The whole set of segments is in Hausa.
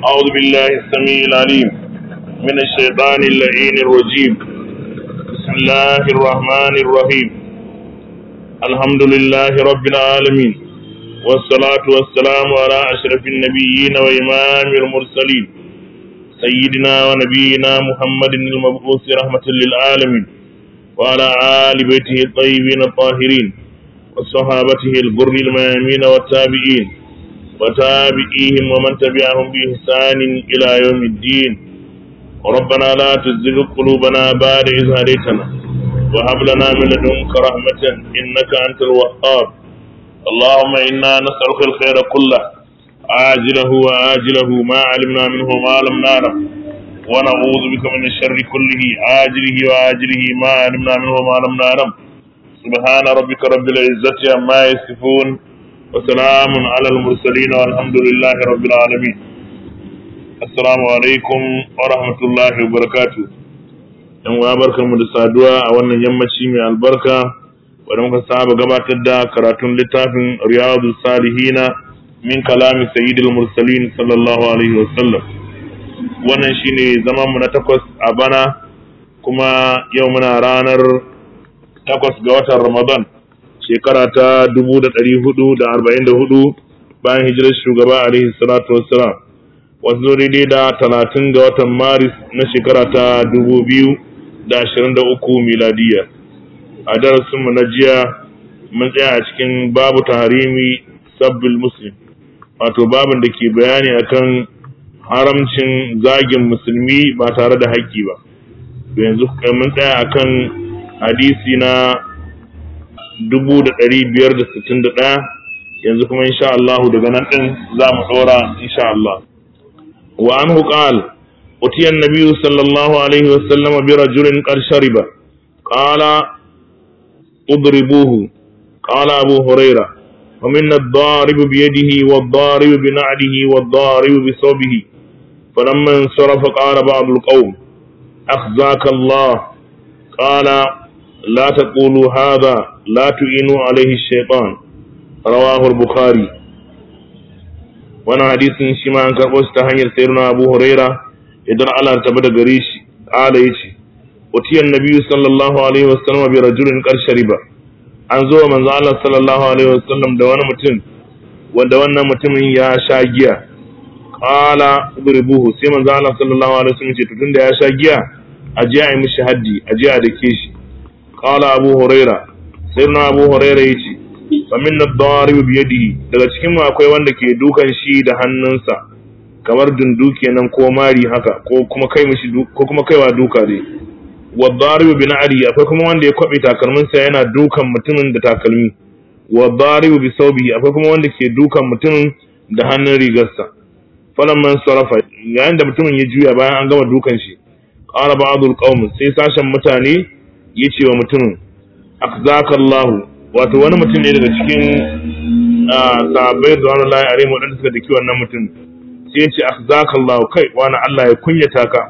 أعوذ بالله السميع العليم من الشيطان اللعين الرجيم بسم الله الرحمن الرحيم الحمد لله رب العالمين والصلاة والسلام على أشرف النبيين وإمام المرسلين سيدنا ونبينا محمد المبعوث رحمة للعالمين وعلى آل بيته الطيبين الطاهرين وصحابته الغر الميامين والتابعين وتابعيهم ومن تبعهم بإحسان إلى يوم الدين ربنا لا تزغ قلوبنا بعد إذ هديتنا وهب لنا من لدنك رحمة إنك أنت الوهاب اللهم إنا نسألك الخير كله عاجله وآجله ما علمنا منه وما لم نعلم ونعوذ بك من الشر كله عاجله وآجله ما علمنا منه وما لم نعلم سبحان ربك رب العزة عما يصفون وسلام على المرسلين والحمد لله رب العالمين السلام عليكم ورحمة الله وبركاته yan uwa barkanmu da saduwa a wannan yammaci mai albarka wadda muka saba gabatar da karatun littafin riyadu salihina min kalami sayyidul mursalin sallallahu alaihi wasallam wannan shine zaman mu na takwas a bana kuma yau muna ranar takwas ga watan ramadan shekara ta dubu da ɗari hudu da arba'in da hudu bayan hijirar shugaba alaihi salatu wassalam wasu daidai da talatin ga watan maris na shekara ta dubu biyu da ashirin da uku miladiya a darasinmu na jiya mun tsaya a cikin babu taharimi sabbil muslim wato babin da ke bayani akan haramcin zagin musulmi ba tare da haƙƙi ba yanzu mun tsaya akan hadisi na 1561 yanzu kuma insha Allah daga nan din za mu tsora insha Allah wa anhu qal utiya an-nabiy sallallahu alaihi wa sallam bi rajulin qad shariba qala udribuhu qala abu hurairah ومن الضارب بيده والضارب بنعله والضارب بثوبه فلما انصرف قال بعض القوم أخزاك الله قال لا تقولوا هذا لا تعينوا عليه الشيطان رواه البخاري وانا حديث شما ان كربوش تهنير سيرنا ابو هريرة يدر على تبدا غريش قال يشي وتي النبي صلى الله عليه وسلم برجل قد شرب an zo manzo Allah sallallahu alaihi wasallam da wani mutum wanda wannan mutumin ya sha giya qala udribuhu sai manzo Allah sallallahu alaihi wasallam ce tunda ya sha giya a je a yi mishi haddi a je a dake shi qala abu huraira sai na abu huraira yace fa min ad-darib bi yadihi daga cikin mu akwai wanda ke dukan shi da hannunsa kamar dundu kenan ko mari haka ko kuma kai mishi ko kuma kaiwa duka dai wa darib bi na'ri akwai kuma wanda ya kwabe takalminsa yana dukan mutumin da takalmi wa darib bi saubihi akwai kuma wanda ke dukan mutumin da hannun rigarsa falamman sarafa yayin da mutumin ya juya bayan an gama dukan shi qala ba'dul qaum sai sashen mutane ya ce wa mutumin akzaka Allah wato wani mutum ne daga cikin sahabbai da wani layi arewa waɗanda suka daki wannan mutum sai ya ce akzaka Allah kai wani Allah ya kunyata ka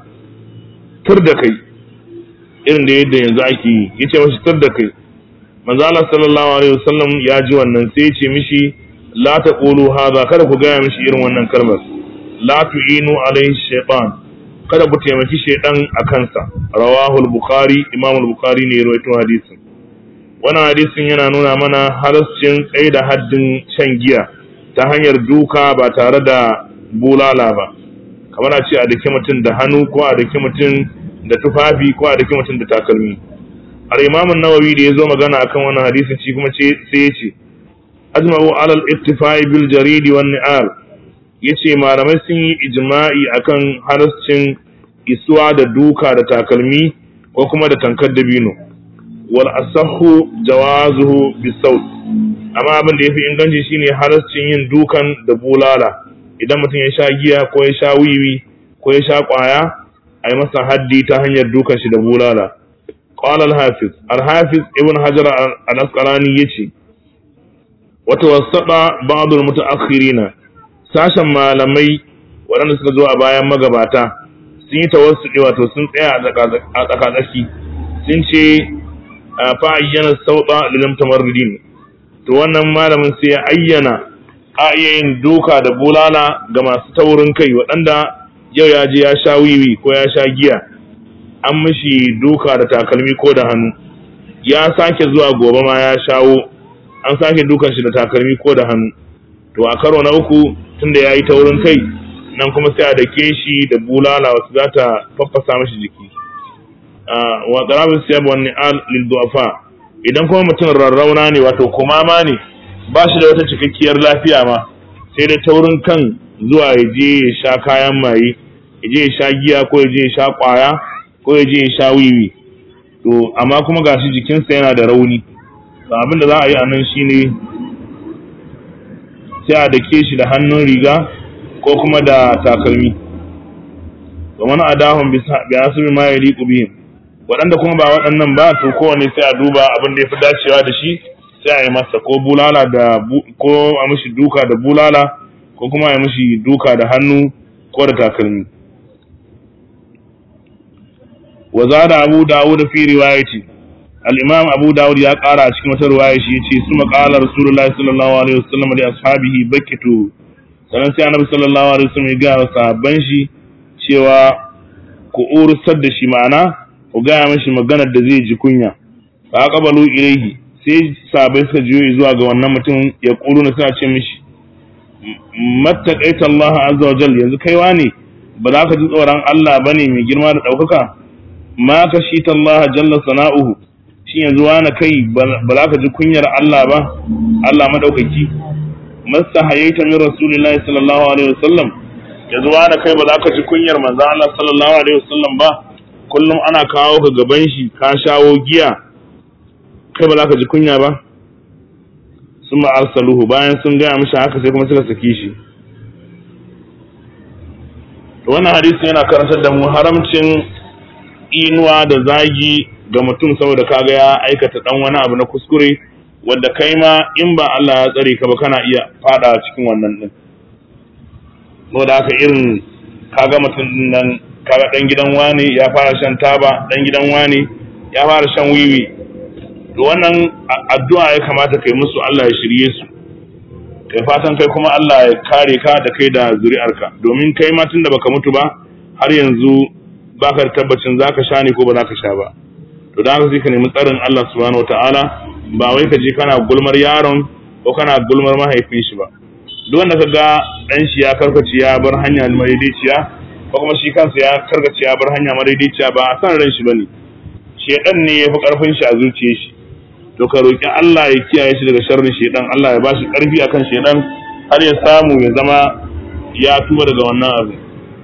tur da kai irin da yadda yanzu ake yi ya ce mashi tur da kai manzo Allah sallallahu alaihi wasallam ya ji wannan sai ya ce mishi la taqulu hadha kada ku gaya mishi irin wannan kalmar la tu'inu alaihi shaytan kada ku taimaki shaidan a kansa rawahul bukhari imam bukhari ne ya rawaito hadisin wannan hadisin yana nuna mana halascin tsaye da haddin shan giya ta hanyar duka ba tare da bulala ba kamar a ce a daki mutum da hannu ko a daki mutum da tufafi ko a daki mutum da takalmi al-imam an-nawawi da yazo magana akan wannan hadisin shi kuma ce sai ya ce ajma'u alal ittifai bil jaridi wan ni'al ya ce malamai sun yi ijma'i akan halascin isuwa da duka da takalmi ko kuma da tankar dabino wal asahu jawazuhu bisaut amma abin da yafi inganci shine halascin yin dukan da bulala idan mutum ya sha giya ko ya sha wiwi ko ya sha kwaya a yi masa haddi ta hanyar dukan shi da bulala qala al-hafiz al-hafiz ibn hajar al-asqalani yace wa tawassata ba'd al-mutaakhirina sashen malamai waɗanda suka zo a bayan magabata sun yi tawassuɗi wato sun tsaya a tsakatsaki sun ce fa ayyana sauɗa lilam tamarridin to wannan malamin sai ya ayyana a iya yin duka da bulala ga masu taurin kai waɗanda yau ya je ya sha wiwi ko ya sha giya an mishi duka da takalmi ko da hannu ya sake zuwa gobe ma ya shawo an sake dukan shi da takalmi ko da hannu to a karo na uku tunda ya yi taurin kai nan kuma sai a dake shi da bulala wasu za ta faffasa mashi jiki wa qarabin siyab wa ni'al lil du'afa idan kuma mutum rarrauna ne wato kumama ne ba shi da wata cikakkiyar lafiya ma sai da taurin kan zuwa ya je ya sha kayan maye ya je ya sha giya ko ya je ya sha kwaya ko ya je ya sha wiwi to amma kuma gashi jikinsa yana da rauni to abin da za a yi a nan shine sai a dake shi da hannun riga ko kuma da takalmi wa man adahum bi hasbi ma yaliqu bihim waɗanda kuma ba waɗannan ba to kowane sai a duba abin da ya fi dacewa da shi sai a yi masa ko bulala da ko a mishi duka da bulala ko kuma a yi mishi duka da hannu ko da takalmi wa zada abu dawud fi riwayati al-imam abu dawud ya ƙara a cikin wata riwaya shi yace suma qala rasulullahi sallallahu alaihi wasallam li ashabihi bakitu sannan sai annabi sallallahu alaihi wasallam ya ga sahabban shi cewa ku urusar da shi ma'ana ku gaya mashi maganar da zai ji kunya fa qabalu ilayhi sai sahabbai suka jiyo zuwa ga wannan mutum ya kulu na suna ce mishi mattaqaita Allah azza wa jalla yanzu kaiwa ne ba za ka ji tsoron Allah bane mai girma da ɗaukaka ma ka shi Allah jalla sana'uhu shi yanzu wani kai ba za ka ji kunyar Allah ba Allah madaukaki masta hayaita min rasulillahi sallallahu alaihi wasallam yanzu wani kai ba za ka ji kunyar manzo Allah sallallahu alaihi wasallam ba kullum ana kawo ka gaban shi ka shawo giya kai ba za ka ji kunya ba sun arsaluhu bayan sun gaya mishi haka sai kuma suka saki shi wannan hadisi yana karantar da mu haramcin inuwa da zagi ga mutum saboda kaga ya aikata dan wani abu na kuskure wanda kai ma in ba Allah ya tsare ka ba kana iya fada cikin wannan din saboda haka irin kaga mutum nan kaga dan gidan wani ya fara shan taba dan gidan wani ya fara shan wiwi to wannan addu'a ya kamata kai musu Allah ya shirye su kai fatan kai kuma Allah ya kare ka da kai da zuri'arka domin kai ma tunda baka mutu ba har yanzu baka da tabbacin zaka sha ne ko ba zaka sha ba to da haka sai ka nemi tsarin Allah subhanahu wataala ba wai ka je kana gulmar yaron ko kana gulmar mahaifin shi ba duk wanda ka ga dan shi ya karkace ya bar hanya madaidaiciya ko kuma shi kansa ya karkace ya bar hanya madaidaiciya ba a san ran shi bane shedan ne ya fi karfin shi a zuciyar shi to ka roki Allah ya kiyaye shi daga sharrin shedan Allah ya ba shi karfi akan shedan har ya samu ya zama ya tuba daga wannan abu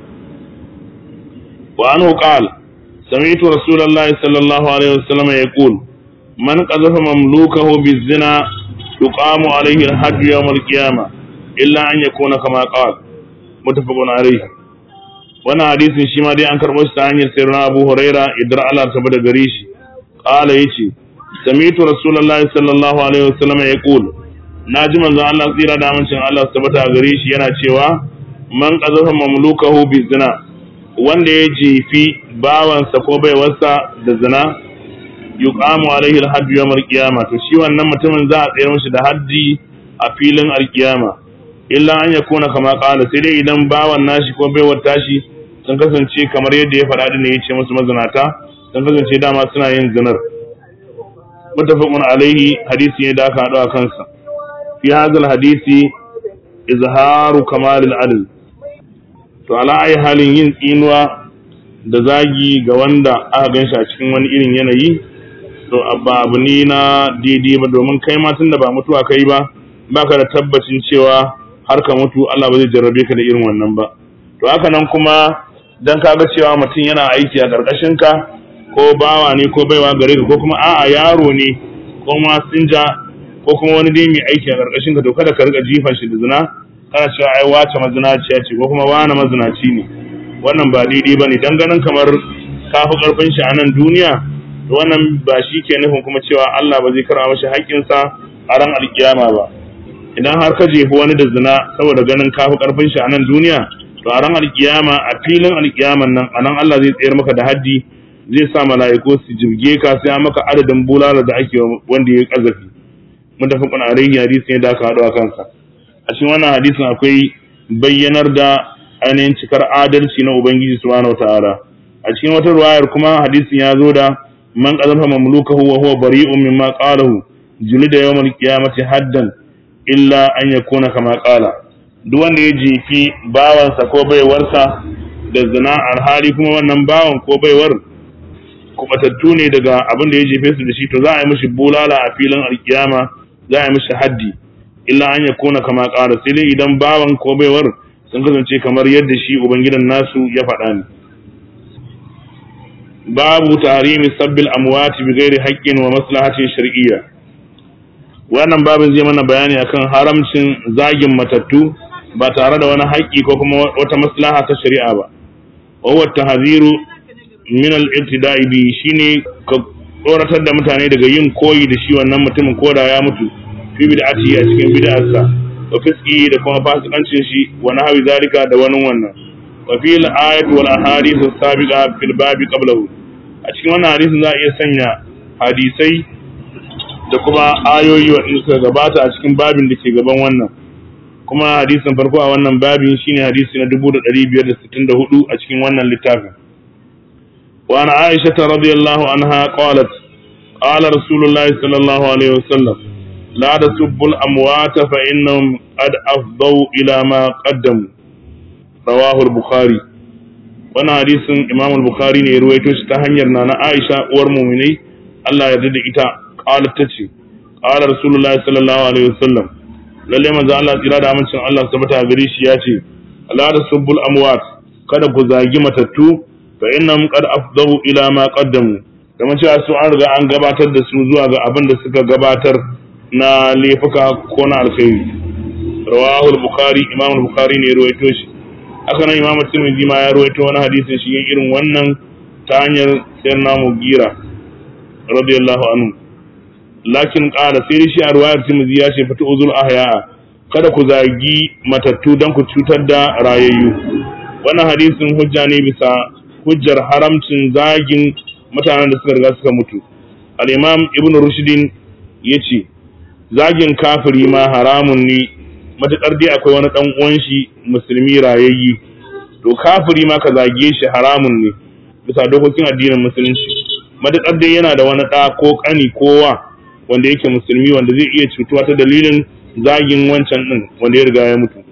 wa anhu qala سمعت رسول الله صلى الله عليه وسلم يقول من قذف مملوكه بالزنا يقام عليه الحد يوم القيامة إلا أن يكون كما قال متفق عليه وانا حديث شما دي أنكر مستعني سيرنا أبو هريرة إدرى على سبب غريش قال يشي سمعت رسول الله صلى الله عليه وسلم يقول ناجم أن الله سيرا دامن شان الله سبب غريش ينا شوا من قذف مملوكه بالزنا wanda ya jefi bawansa ko baiwarsa da zina yuqamu alaihi alhaddu yawm alqiyama to shi wannan mutumin za a tsayar mishi da haddi a filin alqiyama illa an yakuna kama qala sai dai idan bawan nashi ko baiwar tashi sun kasance kamar yadda ya faɗa ne ya ce musu mazinata sun kasance dama suna yin zinar mutafaqun alaihi hadisi ne da aka haɗu a kansa fi hadal hadisi izharu kamalil adl to ala ayi halin yin tsinuwa da zagi ga wanda aka gan shi a cikin wani irin yanayi to ba abu ne na daidai ba domin kai ma tunda ba mutuwa kai ba baka da tabbacin cewa har ka mutu Allah ba zai jarrabe ka da irin wannan ba to haka nan kuma dan kaga cewa mutum yana aiki a karkashin ka ko bawa ne ko baiwa gare ka ko kuma a'a yaro ne ko ma sinja ko kuma wani dai mai aiki a karkashin ka to kada ka rika jifan shi da zina kana cewa ai wace mazinaciya ce ko kuma wani mazinaci ne wannan ba daidai ba ne ganin kamar ka fi karfin shi a nan duniya wannan ba shi ke nufin kuma cewa Allah ba zai karɓa mashi haƙƙinsa a ran alkiyama ba idan har ka jefi wani da zina saboda ganin ka fi karfin shi a nan duniya to a ran alkiyama a filin alkiyaman nan a nan Allah zai tsayar maka da haddi zai sa mala'iku su jirge ka sai maka adadin bulala da ake wanda ya kazafi mutafaqun alaihi hadisi ne da aka haɗu a kansa a cikin wannan hadisin akwai bayyanar da ainihin cikar adalci na ubangiji subhanahu wataala a cikin wata ruwayar kuma hadisin ya zo da man qazafa mamlukahu wa huwa bari'un mimma qalahu julida yawmal qiyamati haddan illa an yakuna kama qala duk wanda ya jefi bawansa ko baiwarsa da zina alhali kuma wannan bawan ko baiwar kubatattu ne daga abin da ya jefe su da shi to za a yi mishi bulala a filin alkiyama za a yi mishi haddi illa an ya kona kama ƙara sai dai idan bawan ko baiwar sun kasance kamar yadda shi ubangidan nasu ya faɗa ne babu tarimi sabbil amwati bi ghairi haqqin wa maslahatin shar'iyya wannan babin zai mana bayani akan haramcin zagin matattu ba tare da wani haƙƙi ko kuma wata maslaha ta shari'a ba wa huwa tahziru min al-ibtida'i bi shine ka tsoratar da mutane daga yin koyi da shi wannan mutumin ko da ya mutu fi bid'ati a cikin bid'arsa wa fiski da kuma fasikancin shi wa nahwi zalika da wani wannan wa fi al-ayat wal ahadith as-sabiqa fil babi qablahu a cikin wannan hadisin za a iya sanya hadisai da kuma ayoyi waɗanda suka gabata a cikin babin da ke gaban wannan kuma hadisin farko a wannan babin shine hadisi na 1564 a cikin wannan littafin وعن عائشة رضي الله عنها قالت قال رسول الله صلى الله عليه وسلم لا تسبوا الأموات فإنهم قد أفضوا إلى ما قدموا رواه البخاري وانا حديث إمام البخاري ne ruwaito shi ta hanyar nana Aisha uwar mu'minai Allah ya da ita qalat tace qala rasulullah sallallahu alaihi wasallam lalle manzo Allah tsira da amincin Allah tabbata gare shi ya ce la tasubbul amwat kada ku zagi matattu fa innahum qad afdahu ila ma qaddamu kamar cewa su an riga an gabatar da su zuwa ga abin da suka gabatar na laifuka ko na alkhairi rawahu al-bukhari imam al-bukhari ne ruwaito shi haka nan imam tirmidhi ma ya ruwaito wani hadisin shi irin wannan ta hanyar sayyidina mugira radiyallahu anhu lakin qala sai shi a ruwayar tirmidhi ya ce fatu uzul ahya kada ku zagi matattu dan ku cutar da rayayyu wannan hadisin hujja ne bisa hujjar haramcin zagin mutanen da suka riga suka mutu al-imam ibn rushdin yace zagin kafiri ma haramun ne matakar dai akwai wani dan uwan shi musulmi rayayyi to kafiri ma ka zage shi haramun ne bisa dokokin addinin musulunci matakar dai yana da wani da ko kani kowa wanda yake musulmi wanda zai iya cutuwa ta dalilin zagin wancan din wanda ya riga ya mutu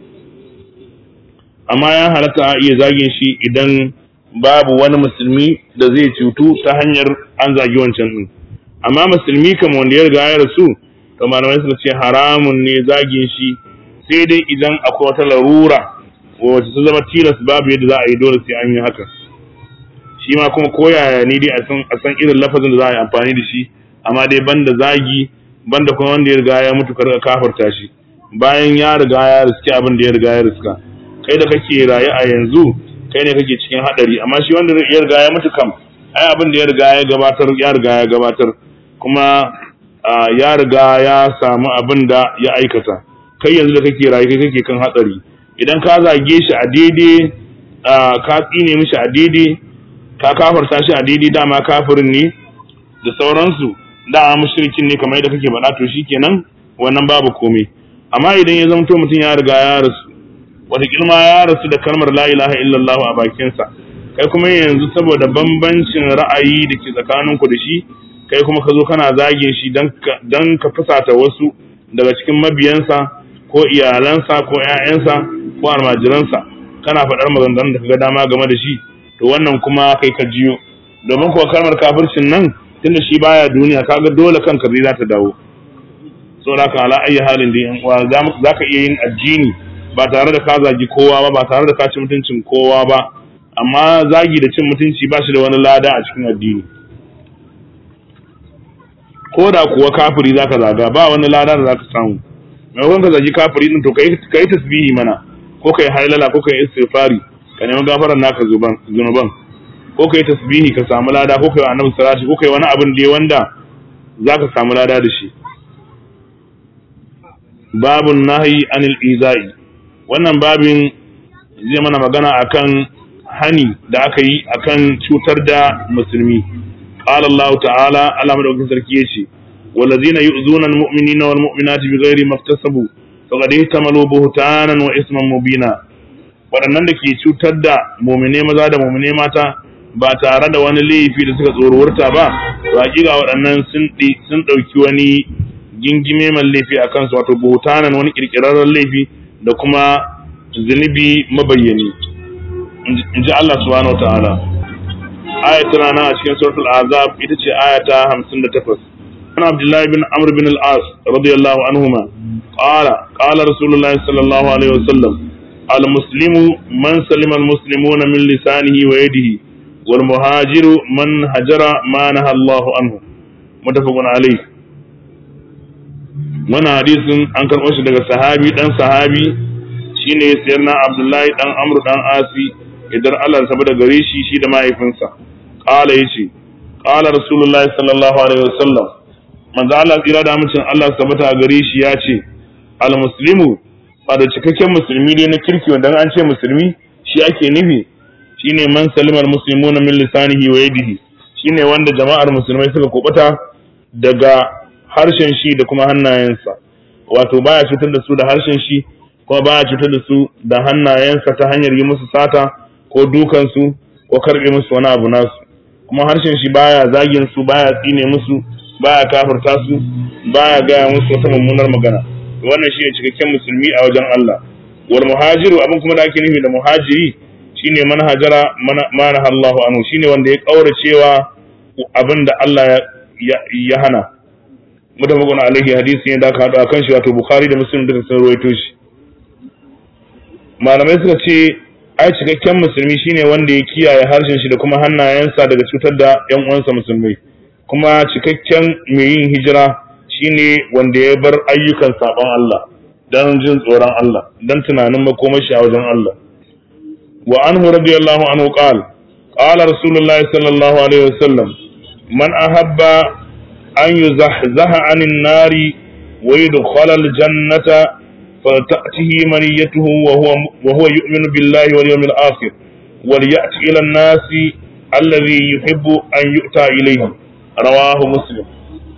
amma ya halatta a iya zagin shi idan babu wani musulmi da zai cutu ta hanyar an zagi wancan din amma musulmi kam wanda ya riga ya rasu to malamai suka ce haramun ne zagin shi sai dai idan akwai wata larura wacce ta zama tilas babu yadda za a yi dole sai an yi haka shi ma kuma koyaya ni dai a san irin lafazin da za a yi amfani da shi amma dai banda zagi banda kuma wanda ya riga ya mutu karka kafarta shi bayan ya riga ya riski abin da ya riga ya riska kai da kake raye a yanzu kai ne kake cikin hadari amma shi wanda ya riga ya mutu kam ai abin da ya riga ya gabatar ya riga ya gabatar kuma ya riga ya samu abin da ya aikata kai yanzu da kake raye kai kake kan hatsari idan ka zage shi a daidai ka tsine mishi a daidai ka kafarta shi a daidai dama kafirin ne da sauransu da mushrikin ne kamar yadda kake faɗa to shikenan wannan babu komai amma idan ya zamto mutum ya riga ya rasu wata kilma ya rasu da kalmar la ilaha illallah a bakinsa kai kuma yanzu saboda bambancin ra'ayi da ke tsakaninku da shi kai kuma ka zo kana zagin shi don ka fusata wasu daga cikin mabiyansa ko iyalansa ko 'ya'yansa ko almajiransa kana faɗar maganganun da kaga dama game da shi to wannan kuma kai ka jiyo domin kuwa kalmar kafircin nan tunda shi baya duniya kaga dole kanka zai za ta dawo saboda haka ala ayyi halin da yan uwa za ka iya yin addini ba tare da ka zagi kowa ba ba tare da ka ci mutuncin kowa ba amma zagi da cin mutunci ba shi da wani lada a cikin addini ko da kuwa kafiri za ka zaga ba wani lada da za ka samu maimakon ka zagi kafiri din to ka yi tasbihi mana ko ka yi hailala ko ka yi istighfari ka nemi gafarar naka zunuban ko ka yi tasbihi ka samu lada ko ka yi annabi salati ko ka yi wani abin da wanda za ka samu lada da shi babun nahyi anil izai wannan babin zai mana magana akan hani da aka yi akan cutar da musulmi qala Allah ta'ala Allah madaukakin sarki yace walladhina yu'zuna almu'minina wal mu'minati bighairi maktasabu faqad ihtamalu buhtanan wa isman mubina waɗannan da ke cutar da mumine maza da mumine mata ba tare da wani laifi da suka tsorurta ba to hakika waɗannan sun sun ɗauki wani gingime man laifi a kansu wato buhtanan wani kirkirarren laifi da kuma zunubi mabayyani in ji Allah subhanahu wa ta'ala ayat tana nan a cikin suratul azab ita ce ayata 58 عن عبد الله بن عمرو بن العاص رضي الله عنهما قال قال رسول الله صلى الله عليه وسلم المسلم من سلم المسلمون من لسانه ويده والمهاجر من هجر ما نهى الله عنه متفق عليه wannan hadisin an karɓo shi daga sahabi dan sahabi shine sayyidina Abdullahi dan Amr dan Asi idan Allah ya da gare shi shi da mahaifinsa qala yace qala rasulullahi sallallahu alaihi wasallam manzo Allah tsira da amincin Allah tabbata gare shi ya ce al muslimu ba da cikakken musulmi dai na kirki wanda an ce musulmi shi ake nufi shine man salimar muslimuna min lisanihi wa yadihi shine wanda jama'ar musulmai suka kubuta daga harshen shi da kuma hannayensa wato baya cutar da su da harshen shi kuma baya cutar da su da hannayensa ta hanyar yi musu sata ko dukan su ko karbe musu wani abu nasu kuma harshen shi baya zagin su baya tsine musu baya kafirta su baya gaya musu wata mummunar magana wannan shine cikakken musulmi a wajen Allah wal muhajiru abin kuma da ake nufi da muhajiri shine man hajara mana Allahu anhu shine wanda ya kaura cewa abin da Allah ya, ya hana mutafaqun alaihi hadisi ne da aka hado akan shi wato bukhari da muslim duka sun ruwaito shi malamai suka ce ai cikakken musulmi shine wanda ya kiyaye harshen shi da kuma hannayensa daga cutar da yan uwansa musulmai kuma cikakken mai yin hijira shine wanda ya bar ayyukan sabon Allah dan jin tsoron Allah dan tunanin makomashi a wajen Allah wa anhu radiyallahu anhu qala qala rasulullahi sallallahu alaihi wasallam man ahabba an yuzahzaha anin nari wa yudkhala aljannata فلتأته منيته وهو وهو يؤمن بالله واليوم الآخر وليأتي إلى الناس الذي يحب أن يؤتى إليه رواه مسلم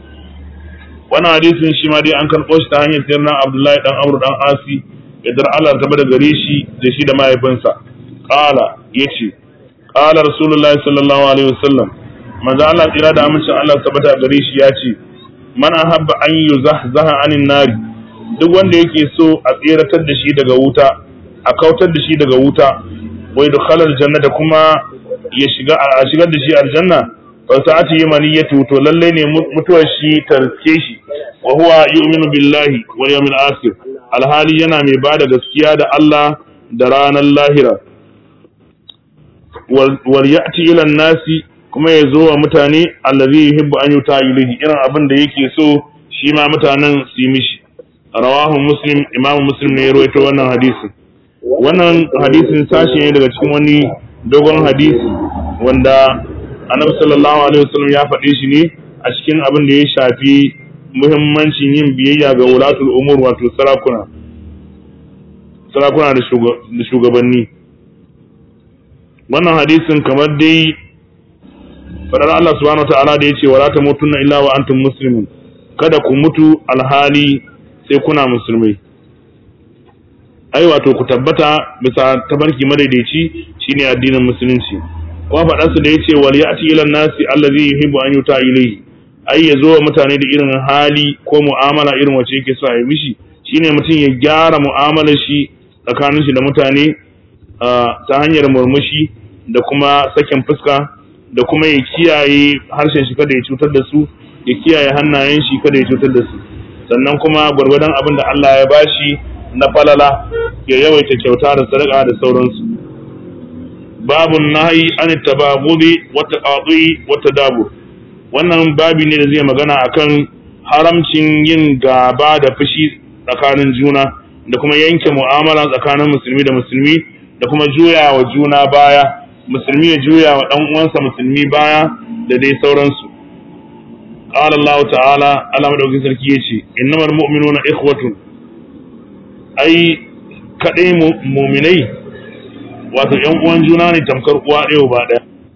wannan hadisin shi ma dai an karɓo shi ta hanyar sayar na Abdullahi dan Amr dan Asi idan Allah ta bada gare shi da shi da mahaifinsa qala yace qala Rasulullah sallallahu alaihi wasallam manzo Allah tsira da amincin Allah ta bada gare shi yace man ahabba an yuzahzaha anin nari duk wanda yake so a tseratar da shi daga wuta a kautar da shi daga wuta wai dukhalar jannata kuma ya shiga a shigar da shi aljanna fasa'ati yamaniyatu to lalle ne mutuwar shi tarke shi wa huwa yu'minu billahi wal yawmil akhir alhali yana mai bada gaskiya da Allah da ranar lahira wal ya'ti ila nasi kuma ya zo wa mutane allazi yuhibbu an yuta ilayhi irin abin da yake so shi ma mutanen su yi mishi rawahu muslim imamu muslim ne ya rawaito wannan hadisin wannan hadisin sashi ne daga cikin wani dogon hadisi wanda annabi sallallahu alaihi wasallam ya faɗe shi ne a cikin abin da ya shafi muhimmancin yin biyayya ga wulatul umur wato sarakuna sarakuna da shugabanni wannan hadisin kamar dai faɗar Allah subhanahu wa ta'ala da ya ce wala tamutunna illa wa antum muslimun kada ku mutu alhali sai kuna musulmai ai wato ku tabbata bisa tabarki madaidaici shine addinin musulunci kuma faɗansu da yace wal ya'ti ila nasi allazi yuhibbu an yuta ilayhi ai ya zo wa mutane da irin hali ko mu'amala irin wacce yake so a yi mishi shine mutum ya gyara mu'amalar shi tsakanin shi da mutane ta hanyar murmushi da kuma sakin fuska da kuma ya kiyaye harshen shi kada ya cutar da su ya kiyaye hannayen shi kada ya cutar da su sannan kuma gwargwadon abin da Allah ya bashi na falala ya yawaita kyauta da sadaka da sauransu babun nahi an tabagudi wa taqadi wa tadabu wannan babi ne da zai magana akan haramcin yin gaba da fushi tsakanin juna da kuma yanke mu'amala tsakanin musulmi da musulmi da kuma juya wa juna baya musulmi ya juya wa dan uwansa musulmi baya da dai sauransu قال الله تعالى على مدوكين sarki yace innamal mu'minuna ikhwatun ai kadai mu'minai wato yan uwan juna ne tamkar uwa ɗaya ba ɗaya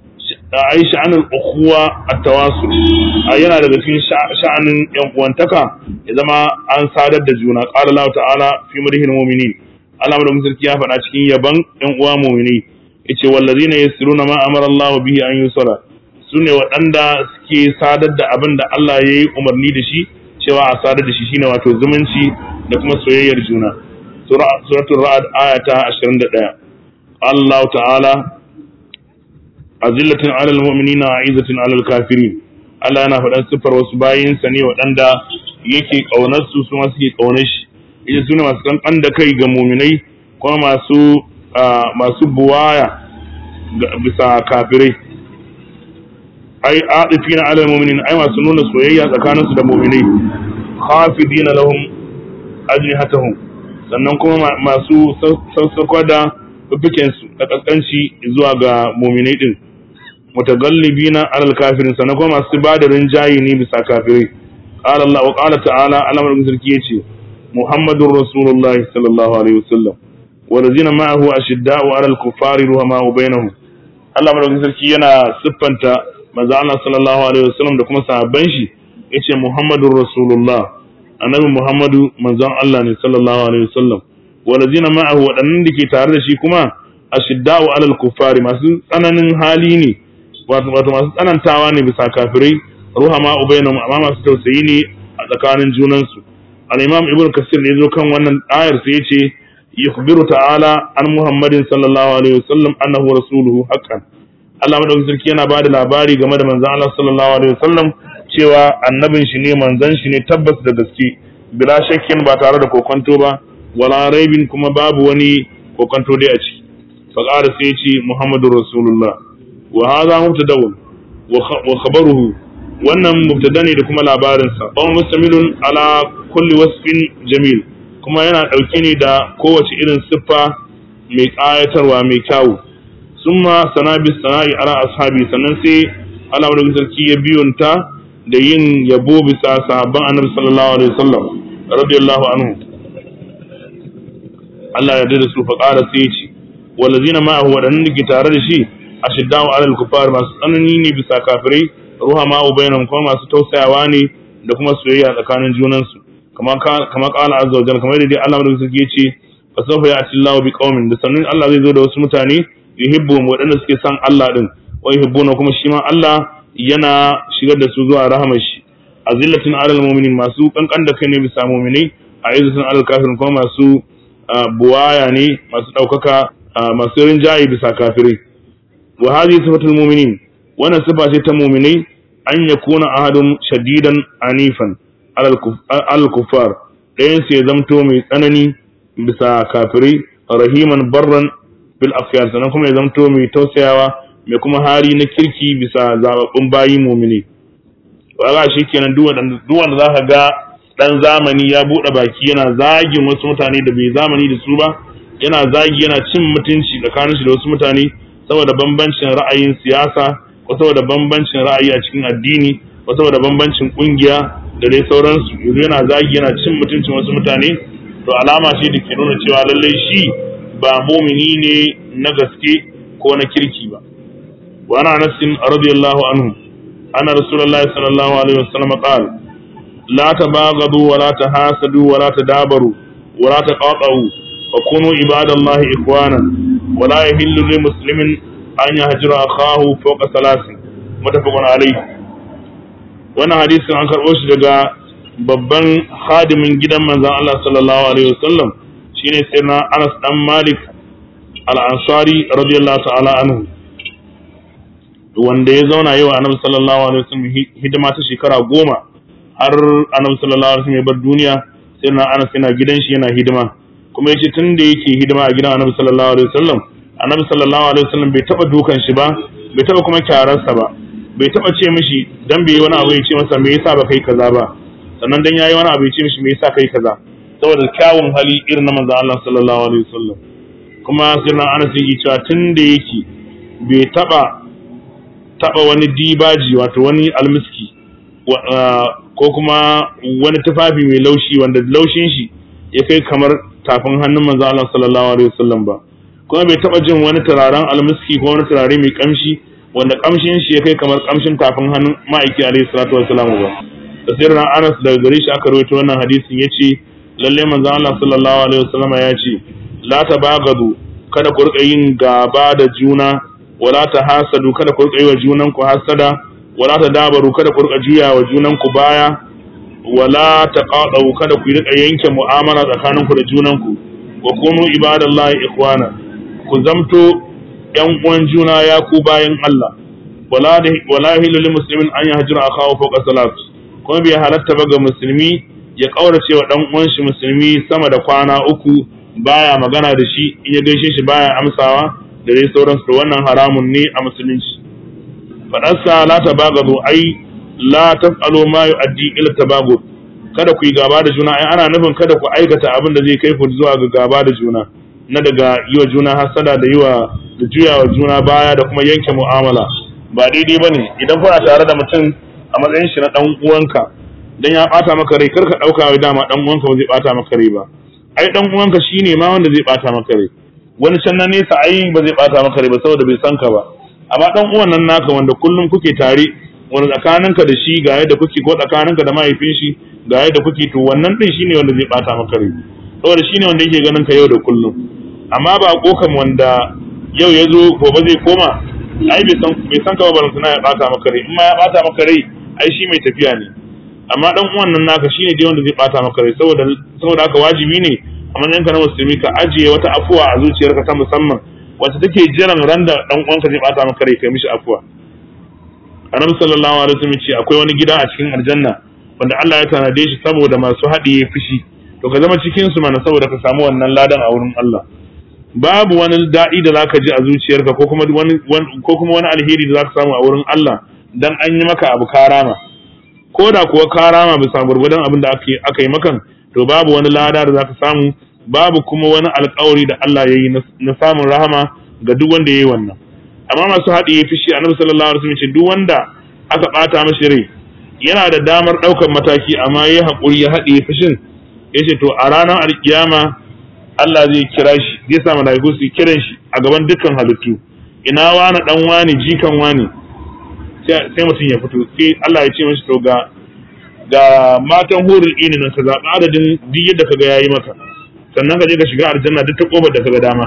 ai sha'anul ukhuwa at-tawasul yana daga cikin sha'anin yan uwantaka ya zama an sadar da juna qala Allah ta'ala fi madhil mu'minin Allah da sarki ya faɗa cikin yaban yan uwa mu'mini yace wallazina yasruna ma amara Allah bihi an yusara sune waɗanda suke sadar da abin da Allah ya yi umarni da shi cewa a sadar da shi shine wato zumunci da kuma soyayyar juna suratul ra'd ayata 21 Allah ta'ala azillatin alal mu'minina aizatin alal kafirin Allah yana faɗan siffar wasu bayinsa ne waɗanda yake ƙaunar su su suke ƙaunar shi ita sune masu kankan da kai ga muminai kuma masu masu buwaya bisa kafirai ai atifina alal mu'minin ai masu nuna soyayya tsakanin su da mu'minai khafidina lahum ajnihatahum sannan kuma masu sassakwa da fifiken su da kaskanci zuwa ga mu'minai din mutagallibina alal kafirin sannan kuma masu bada rinjaye ne bisa kafirai qala Allah wa qala ta'ala Allah mai sarki yace Muhammadur Rasulullah sallallahu alaihi wasallam walazina ma'ahu ashidda'u alal kuffari ruhama'u bainahum Allah mai sarki yana siffanta manzo Allah sallallahu alaihi wasallam da kuma sahabban shi yace Muhammadur Rasulullah annabi Muhammadu manzon Allah ne sallallahu alaihi wasallam walazina ma'ahu wadannan da ke tare da shi kuma ashidda'u alal kuffari masu tsananin hali ne wato masu tsanantawa ne bisa kafirai ruhama ubainahum amma masu tausayi ne a tsakanin junansu al-imam ibn kasir ne zo kan wannan ayar sai yace yukhbiru ta'ala an muhammadin sallallahu alaihi wasallam annahu rasuluhu haqqan Allah madaukakin sarki yana bada labari game da manzon Allah sallallahu alaihi wasallam cewa annabin shi ne manzon shi ne tabbas da gaske bila shakkin ba tare da kokonto ba wala raibin kuma babu wani kokonto dai a ciki fa qala sai ya ce muhammadur rasulullah wa hadha mubtada'un wa khabaruhu wannan mubtada ne da kuma labarinsa ba mustamilun ala kulli wasfin jamil kuma yana ɗauke ne da kowace irin siffa mai ƙayatarwa mai kyawu summa sana bis sana'i ala ashabi sannan sai Allah madaukakin sarki ya biyunta da yin yabo bisa sahabban annabi sallallahu alaihi wasallam radiyallahu anhu Allah ya da su fa ƙara sai ya ce wallazina ma'ahu wadannan da ke tare da shi ashiddaw alal kufar masu tsanani ne bisa kafirai ruhama bainahum kuma masu tausayawa ne da kuma soyayya tsakanin junansu kama kama qala azza wa jalla kamar da dai Allah madaukakin sarki yace fa sawfa ya'ti Allahu bi qaumin da sannan Allah zai zo da wasu mutane yuhibbuhum wadanda suke son Allah din wa yuhibbuna kuma shi ma Allah yana shigar da su zuwa rahamar shi azillatin alal mu'minin masu kankan da kai ne bisa mu'minai a izzatin alal kafirin kuma masu buwaya ne masu daukaka masu rinjaye bisa kafirai wa hadhihi sifatul mu'minin wannan sifa ce ta mu'minai an yakuna ahadun shadidan anifan alal kuffar ɗayan su ya zamto mai tsanani bisa kafirai rahiman barran bil afyar sannan kuma ya zamto mai tausayawa mai kuma hari na kirki bisa zababbun bayi mu'mini wa shi kenan duk wanda za ka ga dan zamani ya buɗe baki yana zagin wasu mutane da bai zamani da su ba yana zagi yana cin mutunci tsakanin shi da wasu mutane saboda bambancin ra'ayin siyasa ko saboda bambancin ra'ayi a cikin addini ko saboda bambancin kungiya da dai sauransu yanzu yana zagi yana cin mutuncin wasu mutane to alama ce da ke nuna cewa lallai shi ba mumini ne na gaske ko na kirki ba wa ana nasin radiyallahu anhu anna rasulullahi sallallahu alaihi wasallam qala la tabaghadu wa la tahasadu wa la tadabaru wa la taqatu wa kunu ibadallahi ikhwana wa la yahillu lil muslimin an yahjura akahu fawqa salasin mutafaqun alayhi wannan hadisin an karɓo shi daga babban hadimin gidan manzon Allah sallallahu alaihi wasallam shine sayyidina Anas dan Malik al-Ansari radiyallahu ta'ala anhu wanda ya zauna yau annabi sallallahu alaihi wasallam hidima ta shekara goma har annabi sallallahu alaihi wasallam ya bar duniya sayyidina Anas yana gidan shi yana hidima kuma yace tun da yake hidima a gidan annabi sallallahu alaihi wasallam annabi sallallahu alaihi wasallam bai taba dukan shi ba bai taba kuma kyararsa ba bai taba ce mishi dan bai yi wani abu ya ce masa me yasa ba kai kaza ba sannan dan yayi wani abu ya ce mishi me yasa kai kaza saboda kyawun hali irin na manzon Allah sallallahu alaihi wasallam kuma sirrin Anas yake cewa tun da yake bai taba taba wani dibaji wato wani almiski ko kuma wani tufafi mai laushi wanda laushin shi ya kai kamar tafin hannun manzon Allah sallallahu alaihi wasallam ba kuma bai taba jin wani turaren almiski ko wani turare mai kamshi wanda kamshin shi ya kai kamar kamshin tafin hannun ma'aiki alaihi salatu wassalam ba da sai ran Anas daga gare shi aka rawaito wannan hadisin yace lalle manzon Allah sallallahu alaihi wasallam ya ce la tabagadu kada ku rika yin gaba da juna wala tahasadu kada ku rika yi wa junan ku hasada wala tadabaru kada ku rika juya wa junan ku baya wala taqadu kada ku rika yanke mu'amala tsakaninku da junanku wa kunu ibadallahi ikhwana ku zamto yan uwan juna ya ku bayan Allah wala wala hilu lil muslimin an yahjura akahu fawqa salat kuma bai halatta ba ga musulmi ya kaurace wa dan uwan shi musulmi sama da kwana uku baya magana da shi in ya gaishe shi baya amsawa da dai sauransu da wannan haramun ne a musulunci fadarsa la tabagadu ai la taf'alu ma yu'addi ila tabagud kada ku yi gaba da juna ai ana nufin kada ku aikata abin da zai kai ku zuwa ga gaba da juna na daga yi wa juna hasada da yi wa da juya wa juna baya da kuma yanke mu'amala ba daidai bane idan kuna tare da mutum a matsayin shi na dan uwanka dan ya bata maka rai karka dauka wai dama dan uwanka ba zai bata maka rai ba ai dan uwanka shine ma wanda zai bata maka rai wani can na nesa ai ba zai bata maka rai ba saboda bai san ka ba amma dan uwan nan naka wanda kullum kuke tare wani tsakaninka da shi ga yadda kuke ko tsakaninka da mahaifin shi ga yadda kuke to wannan din shine wanda zai bata maka rai saboda shine wanda yake ganin ka yau da kullum amma ba kokan wanda yau ya zo gobe zai koma ai bai san bai san ka ba barantana ya bata maka rai in ma ya bata maka rai ai shi mai tafiya ne amma dan uwan nan naka shine dai wanda zai bata maka rai saboda saboda haka wajibi ne a matsayin ka na musulmi ka ajiye wata afuwa a zuciyarka ta musamman wacce take jiran ran da dan uwanka zai bata maka rai kai mishi afuwa annabi sallallahu alaihi wasallam ce akwai wani gida a cikin aljanna wanda Allah ya tanade shi saboda masu haɗiye fushi to ka zama cikin su mana saboda ka samu wannan ladan a wurin Allah babu wani daɗi da zaka ji a zuciyarka ko kuma wani ko kuma wani alheri da zaka samu a wurin Allah dan an yi maka abu karama ko da kuwa karama bisa gurgudan abin da aka yi makan to babu wani lada da zaka samu babu kuma wani alƙawari da Allah ya yi na samun rahama ga duk wanda ya yi wannan amma masu haɗiye fushi annabi sallallahu alaihi wasallam ce duk wanda aka ɓata mashi rai yana da damar ɗaukar mataki amma ya haƙuri ya haɗiye fushin ya ce to a ranar alkiyama Allah zai kira shi zai sa malaiku su kiran shi a gaban dukkan halittu ina wani dan wani jikan wani sai mutum ya fito sai Allah ya ce mashi to ga ga matan hurul ini nan ka zaɓi adadin duk yadda kaga yayi maka sannan ka je ka shiga aljanna duk ta kofar da kaga dama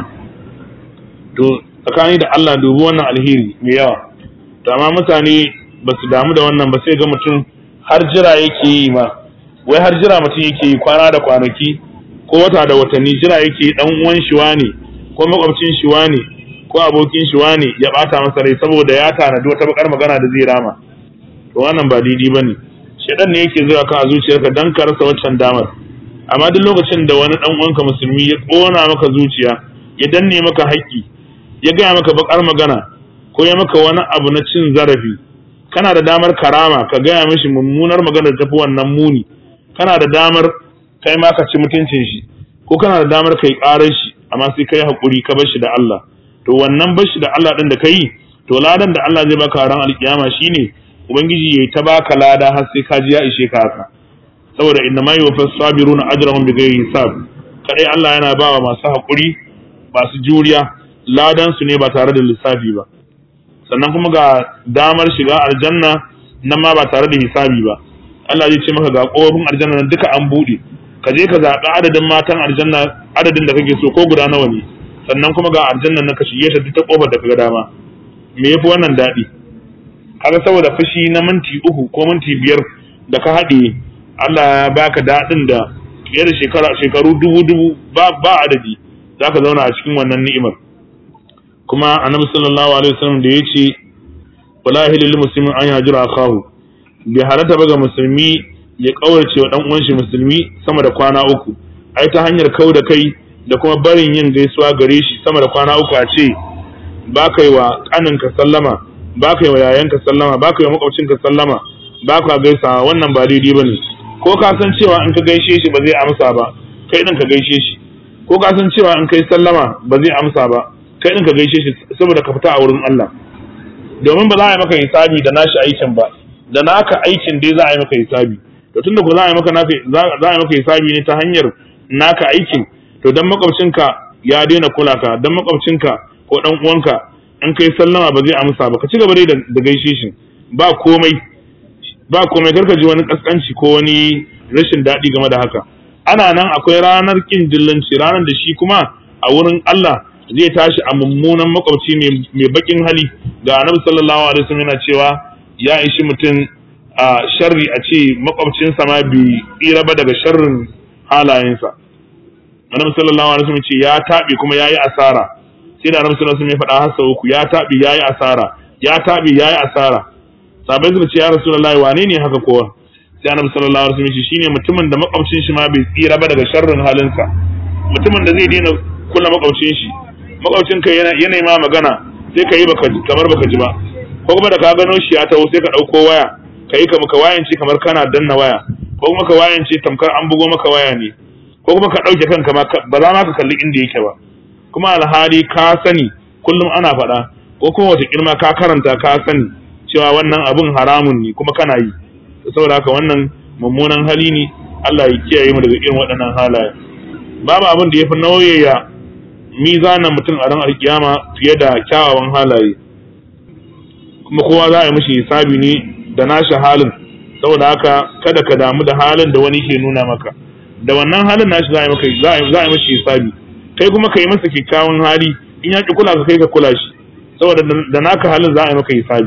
to tsakani da Allah dubi wannan alheri mai yawa to amma mutane ba su damu da wannan ba sai ga mutum har jira yake yi ma wai har jira mutum yake yi kwana da kwanaki ko wata da watanni jira yake dan uwan shi wane ko makwabcin shi wane ko abokin shi wane ya bata masa rai saboda ya tanadi wata bakar magana da zai rama to wannan ba daidai bane shedan ne yake zuwa kan zuciyarka dan ka rasa waccan damar amma duk lokacin da wani dan uwanka musulmi ya kona maka zuciya ya danne maka haƙƙi ya gaya maka bakar magana ko ya maka wani abu na cin zarafi kana da damar karama ka gaya mishi mummunar magana da tafi wannan muni kana da damar kai ma ka ci mutuncin shi ko kana da damar kai karar shi amma sai kai hakuri ka bar shi da Allah to wannan bar shi da Allah din da kai to ladan da Allah zai baka ran alkiyama shine ubangiji yayi ta baka lada har sai ka ji ya ishe ka haka saboda inna ma yuwaffas sabiruna ajrahum bighairi hisab kadai Allah yana bawa masu hakuri masu juriya ladan su ne ba tare da lissafi ba sannan kuma ga damar shiga aljanna nan ma ba tare da hisabi ba Allah zai ce maka ga kofofin aljanna nan duka an buɗe ka je ka zaɓi adadin matan aljanna adadin da kake so ko guda nawa ne sannan kuma ga aljanna nan ka shige ta duk ta kofar da kaga dama me yafi wannan daɗi kaga saboda fushi na minti uku ko minti biyar da ka haɗe Allah ya baka daɗin da fiye da shekara shekaru dubu dubu ba ba adadi zaka zauna a cikin wannan ni'imar kuma annabi sallallahu alaihi wasallam da yace wala hilil muslimin an yajira akahu bai halatta ba ga musulmi ya kaurace wa dan uwan shi musulmi sama da kwana uku ai ta hanyar kau da kai da kuma barin yin gaisuwa gare shi sama da kwana uku a ce ba kai wa kaninka sallama ba kai wa yayanka sallama ba kai wa makwabcinka sallama ba ka gaisa wannan ba daidai bane ko ka san cewa in ka gaishe shi ba zai amsa ba kai din ka gaishe shi ko ka san cewa in kai sallama ba zai amsa ba kai din ka gaishe shi saboda ka fita a wurin Allah domin ba za a yi maka hisabi da nashi aikin ba da naka aikin dai za a yi maka hisabi to tunda ko za a yi maka za a yi maka hisabi ne ta hanyar naka aikin to dan makwabcinka ya daina kula ka dan makwabcinka ko dan uwanka in kai sallama ba zai amsa ba ka ci gaba dai da gaishe shi ba komai ba komai karka ji wani kaskanci ko wani rashin daɗi game da haka ana nan akwai ranar kin dillanci ranar da shi kuma a wurin Allah zai tashi a mummunan makwabci mai bakin hali ga annabi sallallahu alaihi wasallam yana cewa ya ishi mutum a sharri a ce makwabcinsa ma bai tsira ba daga sharrin halayensa annabi sallallahu alaihi wasallam ce ya taɓe kuma yayi asara sai da annabi sallallahu alaihi wasallam ya faɗa hasa uku ya taɓe yayi asara ya taɓe yayi asara sabai suka ce ya rasulullahi wane ne haka kowa sai annabi sallallahu alaihi wasallam shine mutumin da makwabcin shi ma bai tsira ba daga sharrin halinsa mutumin da zai daina kula makwabcin shi makwabcin ka yana yana ma magana sai ka yi baka kamar baka ji ba ko kuma da ka gano shi ya taho sai ka dauko waya ka yi kamar ka wayance kamar kana danna waya ko kuma ka wayance tamkar an bugo maka waya ne ko kuma ka dauke kanka ma ba za ma ka kalli inda yake ba kuma alhali ka sani kullum ana faɗa ko kuma wata kirma ka karanta ka sani cewa wannan abun haramun ne kuma kana yi saboda haka wannan mummunan hali ne Allah ya kiyaye mu daga irin waɗannan halaye babu abin da yafi nauyaya mizanin mutum a ran alkiyama fiye da kyawawan halaye kuma kowa za a yi mishi hisabi ne da nashi halin saboda haka kada ka damu da halin da wani ke nuna maka da wannan halin nashi za a yi maka za a yi mishi hisabi kai kuma ka yi masa kyakkyawan hali in ya ki kula ka kai ka kula shi saboda da naka halin za a yi maka hisabi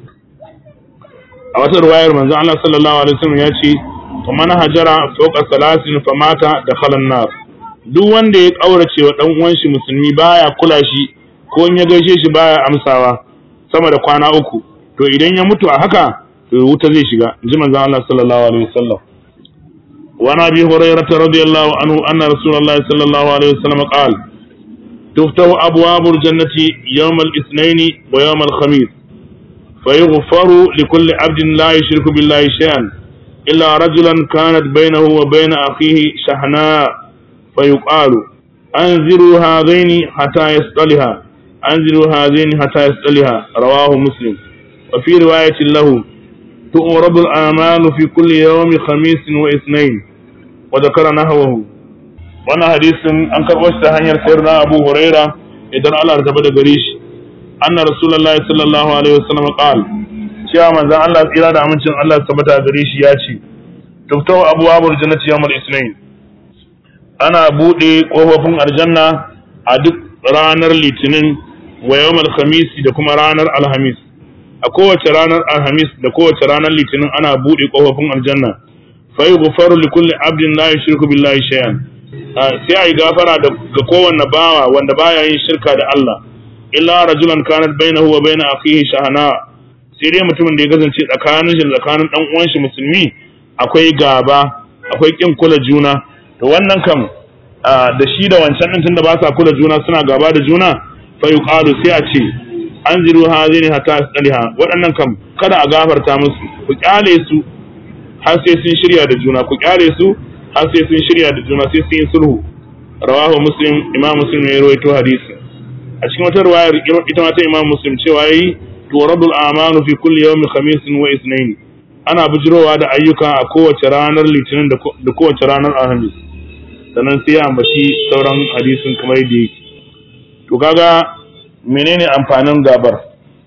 a wata ruwayar manzo Allah sallallahu alaihi wasallam ya ce wa man hajara fawqa salasin famata dakhala an-nar duk wanda ya kaurace wa dan uwan shi musulmi baya kula shi ko in ya gaishe shi baya amsawa sama da kwana uku to idan ya mutu a haka to wuta zai shiga ji manzo Allah sallallahu alaihi wasallam wa nabi hurairah radiyallahu anhu anna rasulullahi sallallahu alaihi wasallam qala تفتح أبواب الجنة يوم الاثنين ويوم الخميس فيغفر لكل عبد لا يشرك بالله شيئا إلا رجلا كانت بينه وبين أخيه شحناء فيقال أنزلوا هذين حتى يسألها أنزلوا هذين حتى يسألها رواه مسلم وفي رواية له تؤرب الآمال في كل يوم خميس واثنين وذكر نحوه وانا حديث أنكر وشت هنير سيرنا أبو هريرة إذن الله ارتبط قريش anna rasulullahi sallallahu alaihi wasallam qal cewa manzon Allah tsira da amincin Allah tabbata gare shi ya ce tuftau abwabul jannati yawmal isnain ana bude kofofin aljanna a duk ranar litinin wa yawmal khamis da kuma ranar alhamis a kowace ranar alhamis da kowace ranar litinin ana bude kofofin aljanna fa yughfaru li kulli abdin la yushriku billahi shay'an sai ayi gafara ga kowanne bawa wanda baya yin shirka da Allah illa rajulan kanat bainahu wa bain akhihi shahana sai dai mutumin da ya kasance tsakanin shi tsakanin dan uwan shi musulmi akwai gaba akwai kin kula juna to wannan kam da shi da wancan din tunda ba sa kula juna suna gaba da juna fa yuqalu sai a ce anziru hazini hatta asliha waɗannan kam kada a gafarta musu ku kyale su har sai sun shirya da juna ku kyale su har sai sun shirya da juna sai sun yi sulhu rawahu muslim imam muslim ya rawaito hadisi a cikin wata ruwayar ita ma ta imam muslim cewa yi turadul amanu fi kulli yawmi khamisin wa ithnain ana bujirowa da ayyuka a kowace ranar litinin da kowace ranar alhamis sannan sai ya ambaci sauran hadisin kamar yadda yake to kaga menene amfanin gabar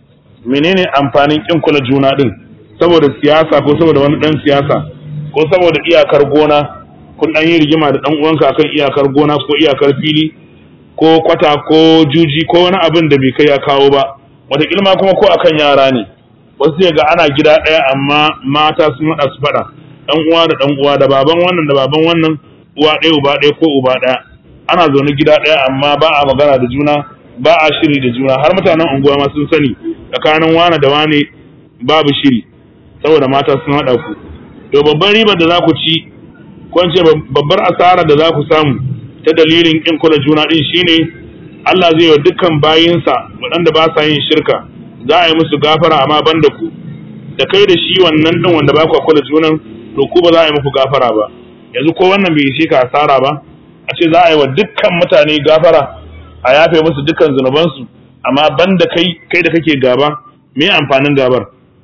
menene amfanin kin kula juna din saboda siyasa ko saboda wani dan siyasa ko saboda iyakar gona kun dan yi rigima da dan uwanka akan iyakar gona ko iyakar fili ko kwata ko juji ko wani abin da bai kai ya kawo ba wataƙila ma kuma ko akan yara ne wasu zai ga ana gida ɗaya amma mata sun haɗa su faɗa ɗan uwa da ɗan uwa da baban wannan da baban wannan uwa ɗaya uba ɗaya ko uba ɗaya ana zaune gida ɗaya amma ba a magana da juna ba a shiri da juna har mutanen unguwa ma sun sani tsakanin wane da wane babu shiri saboda mata sun haɗa ku to babban ribar da za ku ci ko ce babbar asarar da za ku samu ta dalilin kin kula juna din shine Allah zai wa dukkan bayinsa waɗanda ba sa yin shirka za a yi musu gafara amma ban da ku da kai da shi wannan din wanda ba ku kula junan to ku ba za a yi muku gafara ba yanzu ko wannan bai ishe ka asara ba a ce za a yi wa dukkan mutane gafara a yafe musu dukkan zunubansu amma ban da kai kai da kake gaba me amfanin gabar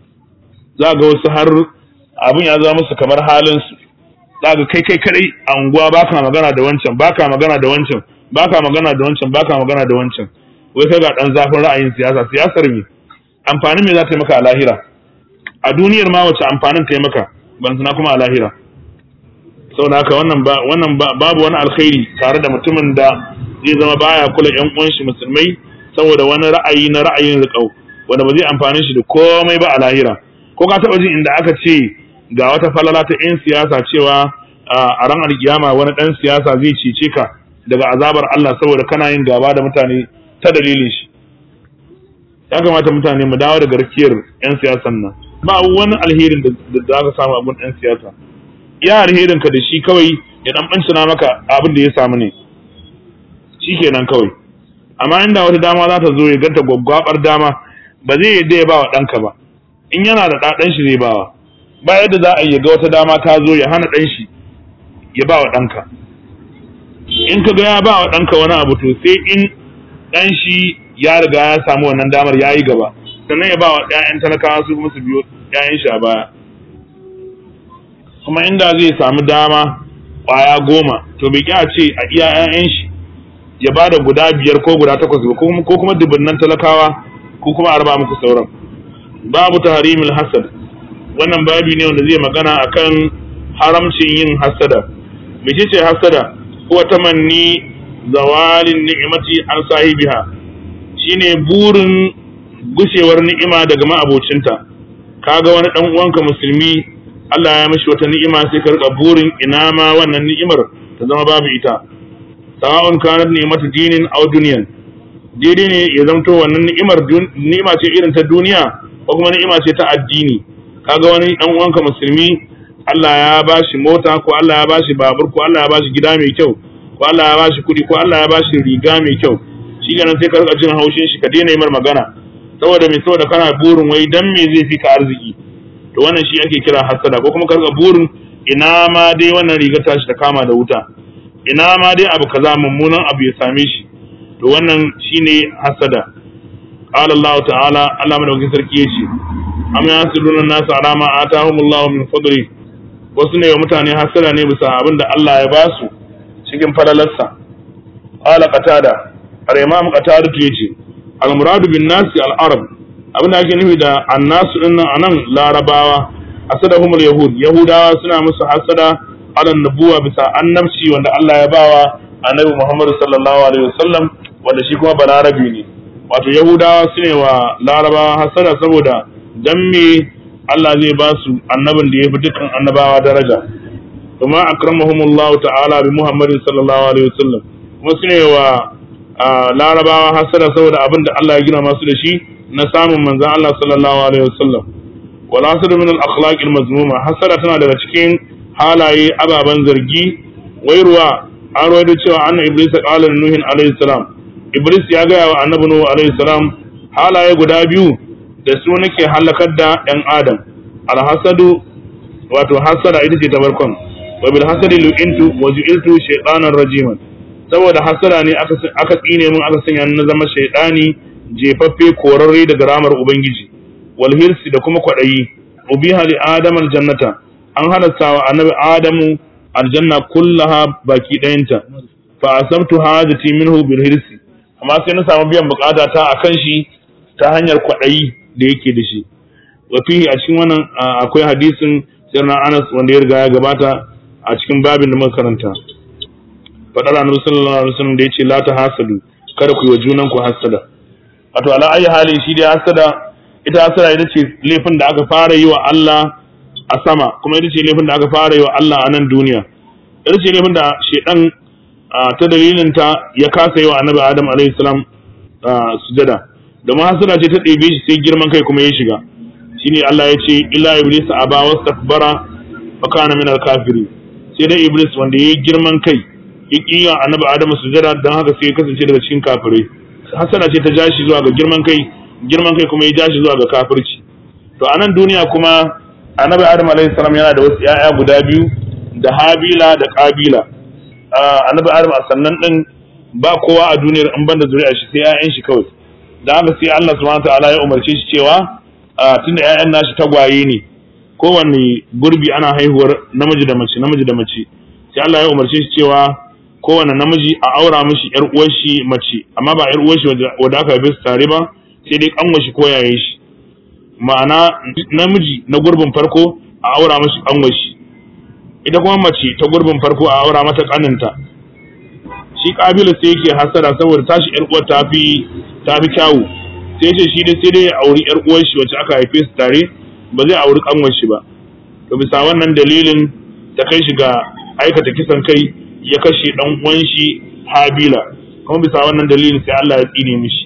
za ga wasu har abin ya zama musu kamar halin su za ga kai kai kadai a unguwa baka magana da wancan baka magana da wancan baka magana da wancan baka magana da wancan wai kai ga dan zafin ra'ayin siyasa siyasar me amfanin me za ta yi maka a lahira a duniyar ma wace amfanin ta yi maka ban sana kuma a lahira saboda haka wannan ba wannan babu wani alkhairi tare da mutumin da zai zama baya kula yan uwan shi musulmai saboda wani ra'ayi na ra'ayin riƙau wanda ba zai amfani shi da komai ba a lahira ko ka taɓa jin inda aka ce ga wata falala ta 'yan siyasa cewa a ran alkiyama wani ɗan siyasa zai cece ka daga azabar Allah saboda kana yin gaba da mutane ta dalilin shi ya kamata mutane mu dawo da garkiyar 'yan siyasan nan ba wani alherin da za ka samu abun 'yan siyasa iya alherin ka da shi kawai ya dan bancina maka abin da ya samu ne shi kenan kawai amma inda wata dama za ta zo ya ganta gwaggwabar dama ba zai yadda ya ba wa ɗanka ba in yana da ɗaɗan shi zai bawa ba yadda za a yi ga wata dama ta zo ya hana ɗan shi ya ba wa ɗanka in ka ga ya ba wa ɗanka wani abu to sai in ɗan shi ya riga ya samu wannan damar ya yi gaba sannan ya ba wa ‘ya'yan talakawa su kuma su biyo ‘ya'yan shi a baya kuma inda zai samu dama ƙwaya goma to bai kya ce a iya ‘ya'yan shi ya ba da guda biyar ko guda takwas ba ko kuma dubunnan talakawa ko kuma a raba muku sauran babu tahrimil hasad wannan babi ne wanda zai magana akan haramcin yin hasada mece ce hasada ko tamanni zawalin ni'imati an sahibiha shine burin gushewar ni'ima daga ma'abocinta kaga wani dan uwanka musulmi Allah ya mishi wata ni'ima sai ka rika burin ina ma wannan ni'imar ta zama babu ita sawa'un kanat ni'matu dinin aw dunyan daidai ne ya zamto wannan ni'imar ni'ima ce irin ta duniya ko kuma ni'ima ce ta addini kaga wani dan uwanka musulmi Allah ya bashi mota ko Allah ya bashi babur ko Allah ya bashi gida mai kyau ko Allah ya bashi kuɗi ko Allah ya bashi riga mai kyau shi ganin sai ka rika jin haushin shi ka daina yi mar magana saboda me saboda kana burin wai dan me zai fi ka arziki to wannan shi ake kira hasada ko kuma ka rika burin ina ma dai wannan riga tashi ta kama da wuta ina ma dai abu kaza mummunan abu ya same shi to wannan shine hasada qala Allah ta'ala Allah madaukakin sarki yace am yasuduna nasu ala ma atahumullahu min fadli wasu ne wa mutane hasada ne bisa abin da Allah ya basu cikin falalarsa qala qatada al imam qatada yace al muradu bin nasi al arab abin da ake nufi da annasu din nan anan larabawa asadahumul yahud yahudawa suna musu hasada ala nubuwa bisa annabci wanda Allah ya bawa annabi Muhammad sallallahu alaihi wasallam wanda shi kuma balarabi ne wato yahudawa su ne wa larabawa hasada saboda dan me Allah zai ba su annabin da ya fi dukkan annabawa daraja kuma akramahumullah ta'ala bi Muhammadin sallallahu alaihi wasallam kuma su ne wa larabawa hasada saboda abin da Allah ya gina masu da shi na samun manzon Allah sallallahu alaihi wasallam wal hasad min al akhlaq al mazmuma hasada tana daga cikin halaye ababen zargi wairuwa an rawaito cewa anna iblis qala nuhin alaihi salam iblis ya gaya wa annabi nuhu alaihi salam halaye guda biyu da su nake halakar da ‘yan adam alhasadu wato hasada ita ce ta barkon wa bil hasadi lu'intu wa ju'iltu shaytanan rajiman saboda hasada ne aka tsine mun aka sanya na zama shaytani jefaffe korarre daga ramar ubangiji wal hirsi da kuma kwadayi ubiha li adam aljannata an halatta wa annabi adamu aljanna kullaha baki ɗayanta fa asabtu hajati minhu bil hirsi amma sai na samu biyan bukata ta akan shi ta hanyar kwaɗayi da yake da shi wafihi a cikin wannan akwai hadisin sirna anas wanda ya riga ya gabata a cikin babin da muka karanta faɗar annabi sallallahu alaihi wasallam da yace la ta hasadu kada ku yi wa junan ku hasada wato ala ayi hali shi da hasada ita hasada ita ce laifin da aka fara yi wa Allah a sama kuma ita ce laifin da aka fara yi wa Allah a nan duniya ita ce laifin da shedan ta dalilin ta ya kasa yi wa annabi adam alaihi salam sujada domin hasada ce ta ɗebe shi sai girman kai kuma ya shiga shine Allah ya ce illa iblis aba wastakbara fa kana min al-kafiri sai dai iblis wanda yayi girman kai ya kiya annabi adamu sujada dan haka sai ya kasance daga cikin kafirai hasada ce ta ja shi zuwa ga girman kai girman kai kuma ya ja shi zuwa ga kafirci to a nan duniya kuma annabi adamu alaihi salam yana da wasu 'ya'ya guda biyu da habila da kabila annabi adamu a sannan din ba kowa a duniyar in banda zuri'a shi sai 'ya'yan shi kawai da haka sai Allah subhanahu ta'ala ya umarce shi cewa tunda ƴaƴan nashi tagwaye ne kowanne gurbi ana haihuwar namiji da mace namiji da mace sai Allah ya umarce shi cewa kowane namiji a aura mishi yar uwar shi mace amma ba yar uwar shi wadda aka haife su tare ba sai dai kanwa shi ko yaye shi ma'ana namiji na gurbin farko a aura mishi kanwa shi ita kuma mace ta gurbin farko a aura mata kaninta shi kabila sai yake hasara saboda tashi yar uwar ta fi ta fi kyawu sai ce shi dai sai dai ya auri yar uwar shi wacce aka haife su tare ba zai auri kanwar shi ba to bisa wannan dalilin ta kai shi ga aikata kisan kai ya kashe dan uwan shi Habila kuma bisa wannan dalilin sai Allah ya tsine mishi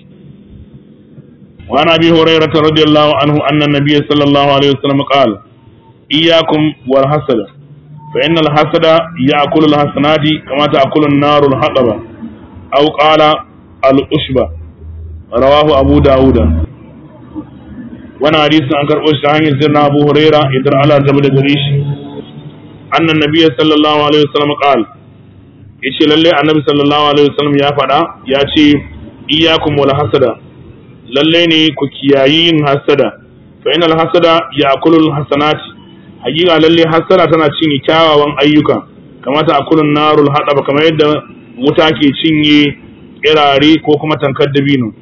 wa ana bi hurairah radiyallahu anhu anna nabiy sallallahu alaihi wasallam qala iyyakum wal hasada fa innal hasada ya'kulu al hasanati kama ta'kulu an-naru al haqaba aw qala al ushba rawahu abu dauda wannan hadisin an karɓo shi ta hanyar sirna abu huraira idan Allah zama da gare shi annan nabiyyi sallallahu alaihi wasallam qala yace lalle annabi sallallahu alaihi wasallam ya faɗa ya ce iyyakum wal hasada lalle ne ku kiyayi yin hasada fa innal hasada ya'kulu al hasanati hakika lalle hasada tana cinye kyawawan ayyuka kamata akulun narul hadaba kamar yadda wuta ke cinye kirare ko kuma tankar dabino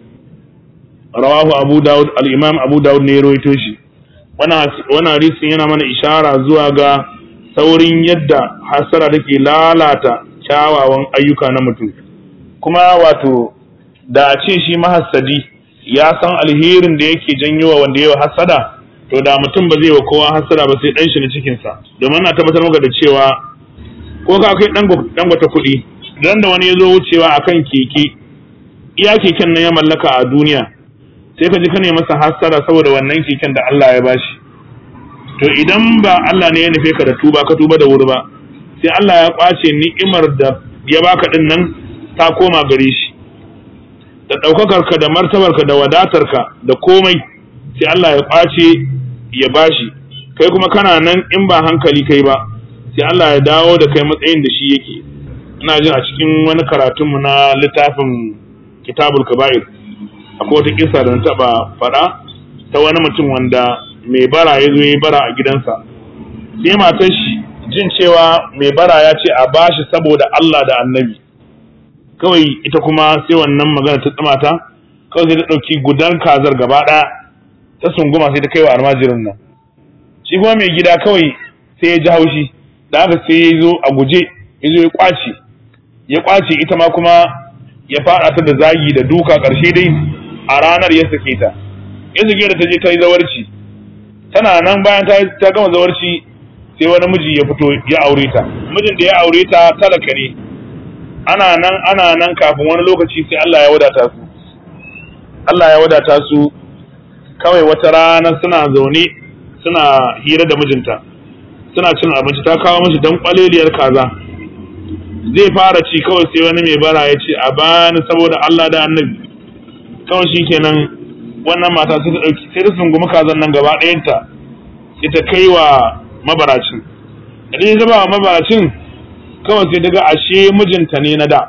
rawahu abu daud al-imam abu daud ne ya rawaito shi wannan hadisin yana mana ishara zuwa ga saurin yadda hasara take lalata kyawawan ayyuka na mutum kuma wato da a ce shi mahassadi ya san alherin da yake janyo wa wanda yawa hasada to da mutum ba zai wa kowa hasada ba sai dan shi na cikinsa domin na tabbatar maka da cewa ko ka kai dan gwata kuɗi idan da wani ya zo wucewa akan keke iya keken nan ya mallaka a duniya sai ka ji ka ne masa hasara saboda wannan keken da Allah ya bashi to idan ba Allah ne ya nufe ka da tuba ka tuba da wuri ba sai Allah ya kwace ni'imar da ya baka din nan ta koma gare shi da ɗaukakar ka da martabar ka da wadatar ka da komai sai Allah ya kwace ya bashi kai kuma kana nan in ba hankali kai ba sai Allah ya dawo da kai matsayin da shi yake ina jin a cikin wani karatunmu na littafin kitabul kaba'ir akwai wata kisa da na taba faɗa ta wani mutum wanda mai bara ya zo ya bara a gidansa sai matar shi jin cewa mai bara ya ce a bashi saboda Allah da annabi kawai ita kuma sai wannan magana ta tsamata kawai sai ta ɗauki gudan kazar gaba ɗaya ta sunguma sai ta kai wa almajirin nan shi kuma mai gida kawai sai ya ji haushi da haka sai ya zo a guje ya zo ya kwace ya kwace ita ma kuma ya faɗa ta da zagi da duka ƙarshe dai a ranar ya sake ta ya sake da ta je ta yi zawarci tana nan bayan ta gama zawarci sai wani miji ya fito ya aure ta mijin da ya aure ta talaka ne ana nan ana nan kafin wani lokaci sai Allah ya wadata su Allah ya wadata su kawai wata rana suna zaune suna hira da mijinta suna cin abinci ta kawo mishi dan kwaleliyar kaza zai fara ci kawai sai wani mai bara ya ce a bani saboda Allah da annabi kawai shi kenan wannan mata sai ta ɗauki sai ta sungumi kazan nan gaba ɗayanta sai ta kai wa mabaracin idan ya ba wa mabaracin kawai sai ta ga ashe mijinta ne na da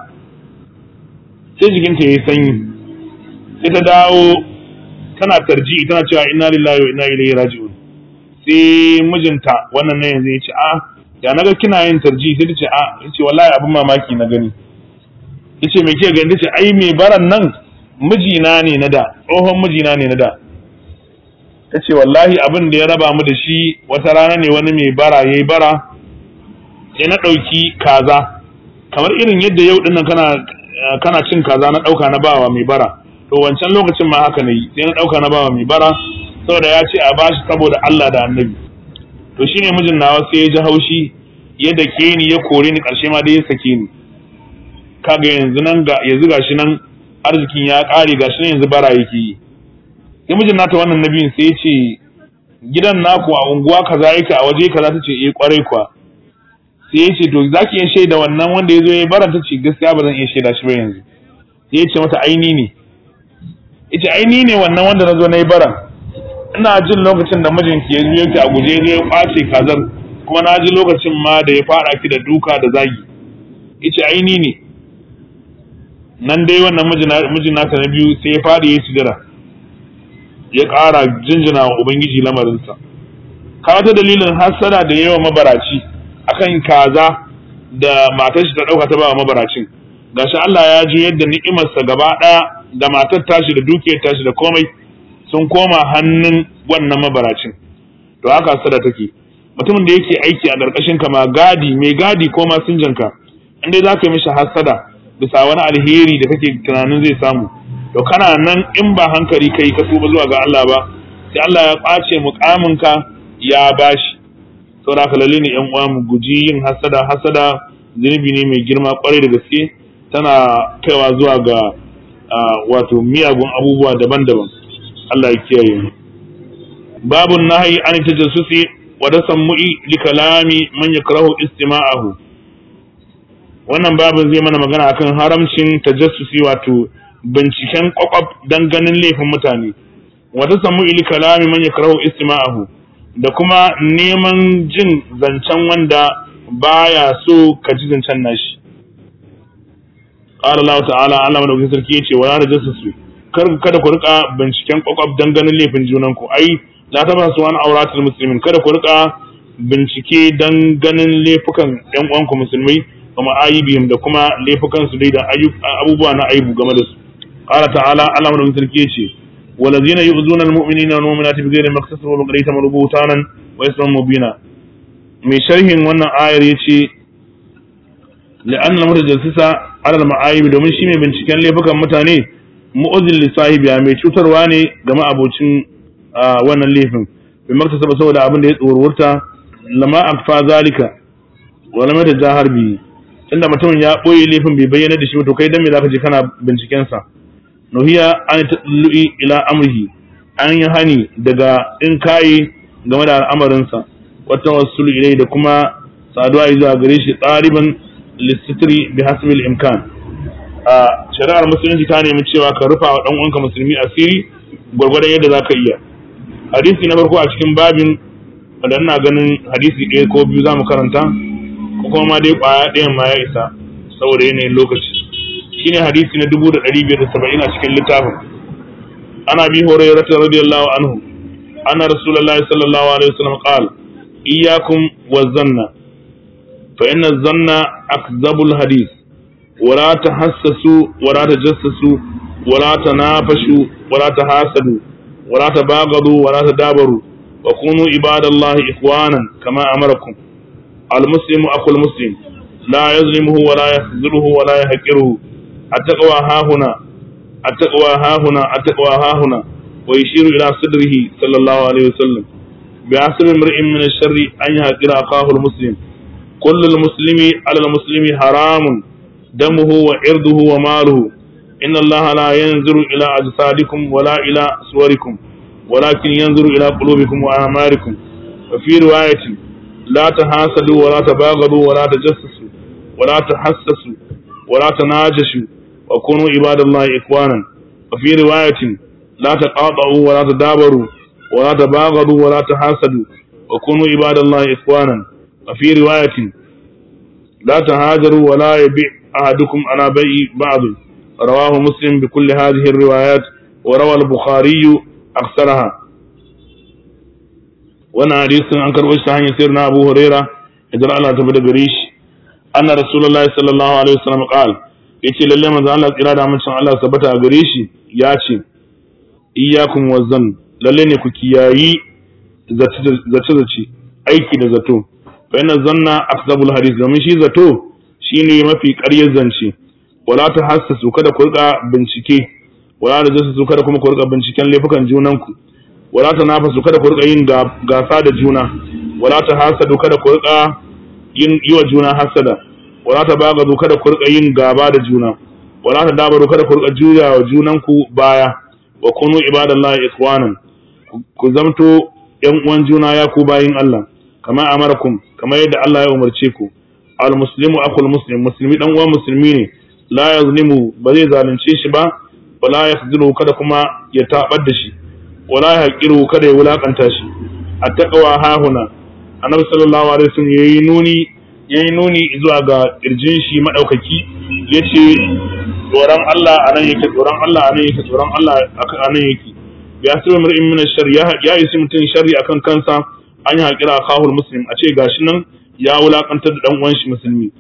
sai jikinta ya yi sanyi sai ta dawo tana tarji tana cewa inna lillahi wa inna ilaihi raji'un sai mijinta wannan ne yanzu ya ce a ya naga kina yin tarji sai ta ce a yace wallahi abin mamaki na gani yace me ke gani tace ai me baran nan mijina ne na da tsohon mijina ne na da ta ce wallahi abin da ya raba mu da shi wata rana ne wani mai bara ya yi bara sai na ɗauki kaza kamar irin yadda yau ɗin kana kana cin kaza na ɗauka na bawa mai bara to wancan lokacin ma haka na yi sai na ɗauka na bawa mai bara saboda ya ce a bashi saboda Allah da annabi to shine mijin nawa sai ya ji haushi ya dake ni ya kore ni ƙarshe ma dai ya sake ni kaga yanzu nan ga yanzu gashi nan arzikin ya ƙare gashi nan yanzu bara yake yi sai mijin nata wannan nabiyin sai ya ce gidan naku a unguwa kaza yake a waje kaza ta ce eh kwarai kuwa sai ya ce to zaki iya shaida wannan wanda ya zo ya bara ta ce gaskiya ba zan iya shaida shi ba yanzu sai ya ce mata aini ne ya ce aini ne wannan wanda na zo na yi bara ina jin lokacin da mijinki ya zo yake a guje ya kwace kazar kuma na ji lokacin ma da ya fara ki da duka da zagi ya ce aini ne nan dai wannan mijin nata na biyu sai ya fadi ya sujada ya ƙara jinjina wa ubangiji lamarinsa kawo ta dalilin hassada da yawa mabaraci akan kaza da matar shi ta dauka ta ba mabaracin gashi Allah ya ji yadda ni'imarsa gaba daya da matar tashi da dukiyar tashi da komai sun koma hannun wannan mabaracin to haka hasada take mutumin da yake aiki a ƙarƙashin ka ma gadi mai gadi ko masinjanka in dai zaka yi mishi hasada bisa wani alheri da kake tunanin zai samu to kana nan in ba hankali kai ka tuba zuwa ga Allah ba sai Allah ya ƙwace muƙaminka ya bashi saboda haka lalle ne yan uwa mu guji yin hasada hasada zunubi ne mai girma kwarai da gaske tana kaiwa zuwa ga wato miyagun abubuwa daban-daban Allah ya kiyaye mu babun nahyi an tajassusi wa tasammu'i li kalami man yakrahu istima'ahu wannan babin zai mana magana akan haramcin tajassusi wato binciken kwakwaf dan ganin laifin mutane wa tasammu'i li kalami man yakrahu istima'ahu da kuma neman jin zancen wanda baya so ka ji zancen nashi qala Allah ta'ala Allah madaukakin sarki yace wala tajassusu kar kada ku rika binciken kwakwaf dan ganin laifin junan ku ai la tabasu an auratul muslimin kada ku rika bincike dan ganin laifukan yan uwanku musulmai kuma ayibihim da kuma laifukan su dai da abubuwa na aibu game da su qala ta'ala Allah madaukakin sarki yace والذين يؤذون المؤمنين والمؤمنات بغير ما اكتسبوا فقد احتملوا بهتانا واثما مبينا mai sharhin wannan ayar yace la'anna mutajassisa ala al-ma'ayib domin shi mai binciken laifukan mutane mu'azzil li sahibiya mai cutarwa ne ga ma'abocin wannan laifin bai maktasaba saboda abin da ya tsorurta lama akfa zalika wala mata jahar bi tunda mutumin ya boye laifin bai bayyana da shi to kai dan me zaka je kana binciken sa nuhiya an tatlu'i ila amrihi an yi hani daga in kayi game da al'amarinsa wata wasu ilai da kuma saduwa zuwa gare shi ɗariban lissitiri bi hasbil imkan a shari'ar musulunci ta nemi cewa ka rufa wa uwanka musulmi asiri gwargwadon yadda za ka iya hadisi na farko a cikin babin wanda ina ganin hadisi ɗaya ko biyu za mu karanta ko kuma ma dai ƙwaya ɗayan ma ya isa saboda yanayin lokaci shine hadisi na dubu da ɗari biyar da saba'in a cikin littafin ana bi horayyar radiyallahu anhu anna rasulullahi sallallahu alaihi wasallam qal iyyakum wazanna fa inna zanna akzabul hadith ولا تحسسوا ولا تجسسوا ولا تنافشوا ولا تحاسدوا ولا تباغضوا ولا تدابروا وكونوا عباد الله إخوانا كما أمركم المسلم أخو المسلم لا يظلمه ولا يخذله ولا يحقره التقوى ها هنا التقوى ها هنا التقوى ها هنا ويشير إلى صدره صلى الله عليه وسلم بحسب امرئ من الشر أن يحقر أخاه المسلم كل المسلم على المسلم حرام دمه وعرضه وماله إن الله لا ينظر إلى أجسادكم ولا إلى صوركم ولكن ينظر إلى قلوبكم وأعمالكم وفي رواية لا تحاسدوا ولا تباغضوا ولا تجسسوا ولا تحسسوا ولا تناجشوا وكونوا عباد الله إخوانا وفي رواية لا تقاطعوا ولا تدابروا ولا تباغضوا ولا تحاسدوا وكونوا عباد الله إخوانا وفي رواية لا تهاجروا ولا يبيع أحدكم على بيع بعض رواه مسلم بكل هذه الروايات وروى البخاري أكثرها وانا حديث عن كربش عن سيرنا أبو هريرة إذا الله تبدأ قريش أن رسول الله صلى الله عليه وسلم قال yace lalle manzo Allah tsira da amincin Allah sabata a gare shi ya ce iyyakum wazan lalle ne ku kiyayi zace zace aiki da zato fa inna zanna akzabul hadith domin shi zato shine mafi ƙaryar zance wala ta hassasu kada ku rika bincike wala da jasu kada kuma ku rika binciken laifukan junanku wala ta nafasu kada ku rika yin gasa da juna wala ta hasadu kada ku rika yin yi wa juna hasada wala ta bagadu kada ku rika yin gaba da juna wala ta dabaru kada ku rika juya wa junanku baya wa kunu ibadallahi ikhwanan ku zamto yan uwan juna ya ku bayin Allah kama amarakum kama yadda Allah ya umarce ku al muslimu akul muslim musulmi dan uwan musulmi ne la yazlimu ba zai zalunce shi ba wala yakhzilu kada kuma ya tabar da shi wala yaqiru kada ya wulakanta shi attaqwa hahuna annabi sallallahu alaihi wasallam yayi nuni yayi nuni zuwa ga kirjin shi madaukaki yace tsoron Allah anan yake tsoron Allah anan yake tsoron Allah anan yake ya sabu mar'in min shar ya ya yi mutun sharri akan kansa an yi haƙira kahul muslim a ce gashi nan ya wulakantar da dan uwan shi musulmi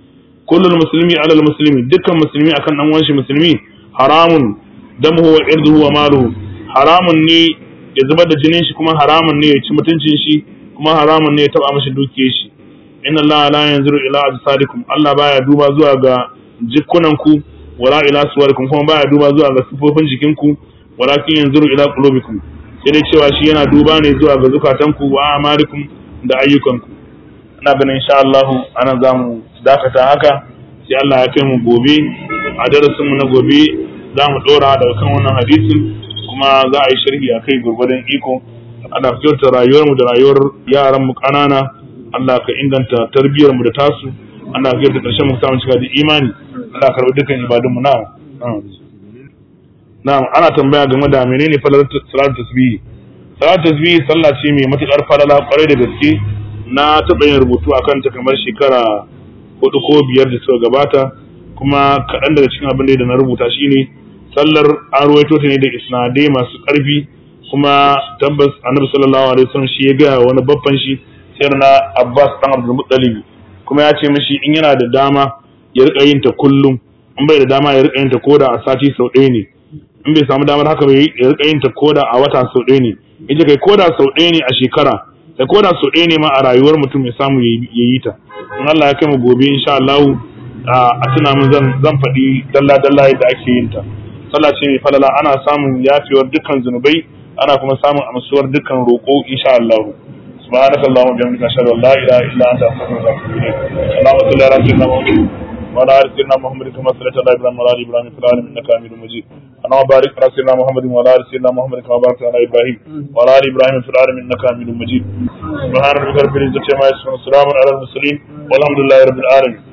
kullul muslimi alal muslimi dukkan musulmi akan dan uwan shi musulmi haramun damuhu wa irduhu wa maluhu haramun ne ya zubar da jinin shi kuma haramun ne ya ci mutuncin shi kuma haramun ne ya taba mashi dukiyar shi inna allaha la yanzuru ila ajsadikum Allah baya duba zuwa ga jikunanku wala ila suwarikum kuma baya duba zuwa ga sifofin jikinku walakin yanzuru ila qulubikum sai dai cewa shi yana duba ne zuwa ga zukatanku wa amalikum da ayyukanku ina ganin insha Allah ana zamu dakata haka sai Allah ya kai mu gobe a darasin mu na gobe za mu dora daga kan wannan hadisin kuma za a yi sharhi akai gurgurdan iko ana kyauta rayuwar mu da rayuwar yaran mu kanana Allah ka inganta tarbiyyar mu da tasu Allah ka kyauta karshen mu samu cika da imani Allah karɓi dukkan ibadun mu na'am na'am ana tambaya game da menene falalar salatu tasbihi salatu tasbihi sallah ce mai matukar falala kwarai da gaske na taɓa yin rubutu akan ta kamar shekara hudu ko biyar da suka gabata kuma kaɗan daga cikin abin da na rubuta shine sallar an ruwaito ta ne da isnadai masu ƙarfi kuma tabbas annabi sallallahu alaihi wasallam shi ya gaya wani babban shi sai na Abbas dan Abdul Muttalib kuma ya ce mishi in yana da dama ya rika yin ta kullum in bai da dama ya rika yin ta koda a sati sau ɗaya ne in bai samu damar haka bai ya rika yin ta koda a wata sau ɗaya ne ita kai koda sau ɗaya ne a shekara da koda sau ɗaya ne ma a rayuwar mutum ya samu ya yi ta in Allah ya kai mu gobe insha Allah a tuna min zan zan faɗi dalla dalla yadda ake yin ta sallah ce mai falala ana samun yafewar dukkan zunubai ana kuma samun amsuwar dukkan roƙo insha Allah سبحانك اللهم وبحمدك اشهد ان لا اله الا انت استغفرك واتوب اليك اللهم صل على سيدنا محمد وعلى ال سيدنا محمد كما صليت على ابراهيم وعلى ال ابراهيم في العالمين انك حميد مجيد اللهم بارك على سيدنا محمد وعلى ال سيدنا محمد كما باركت على ابراهيم وعلى ال ابراهيم في العالمين انك حميد مجيد سبحان ربك رب العزه عما يصفون وسلام على المرسلين والحمد لله رب العالمين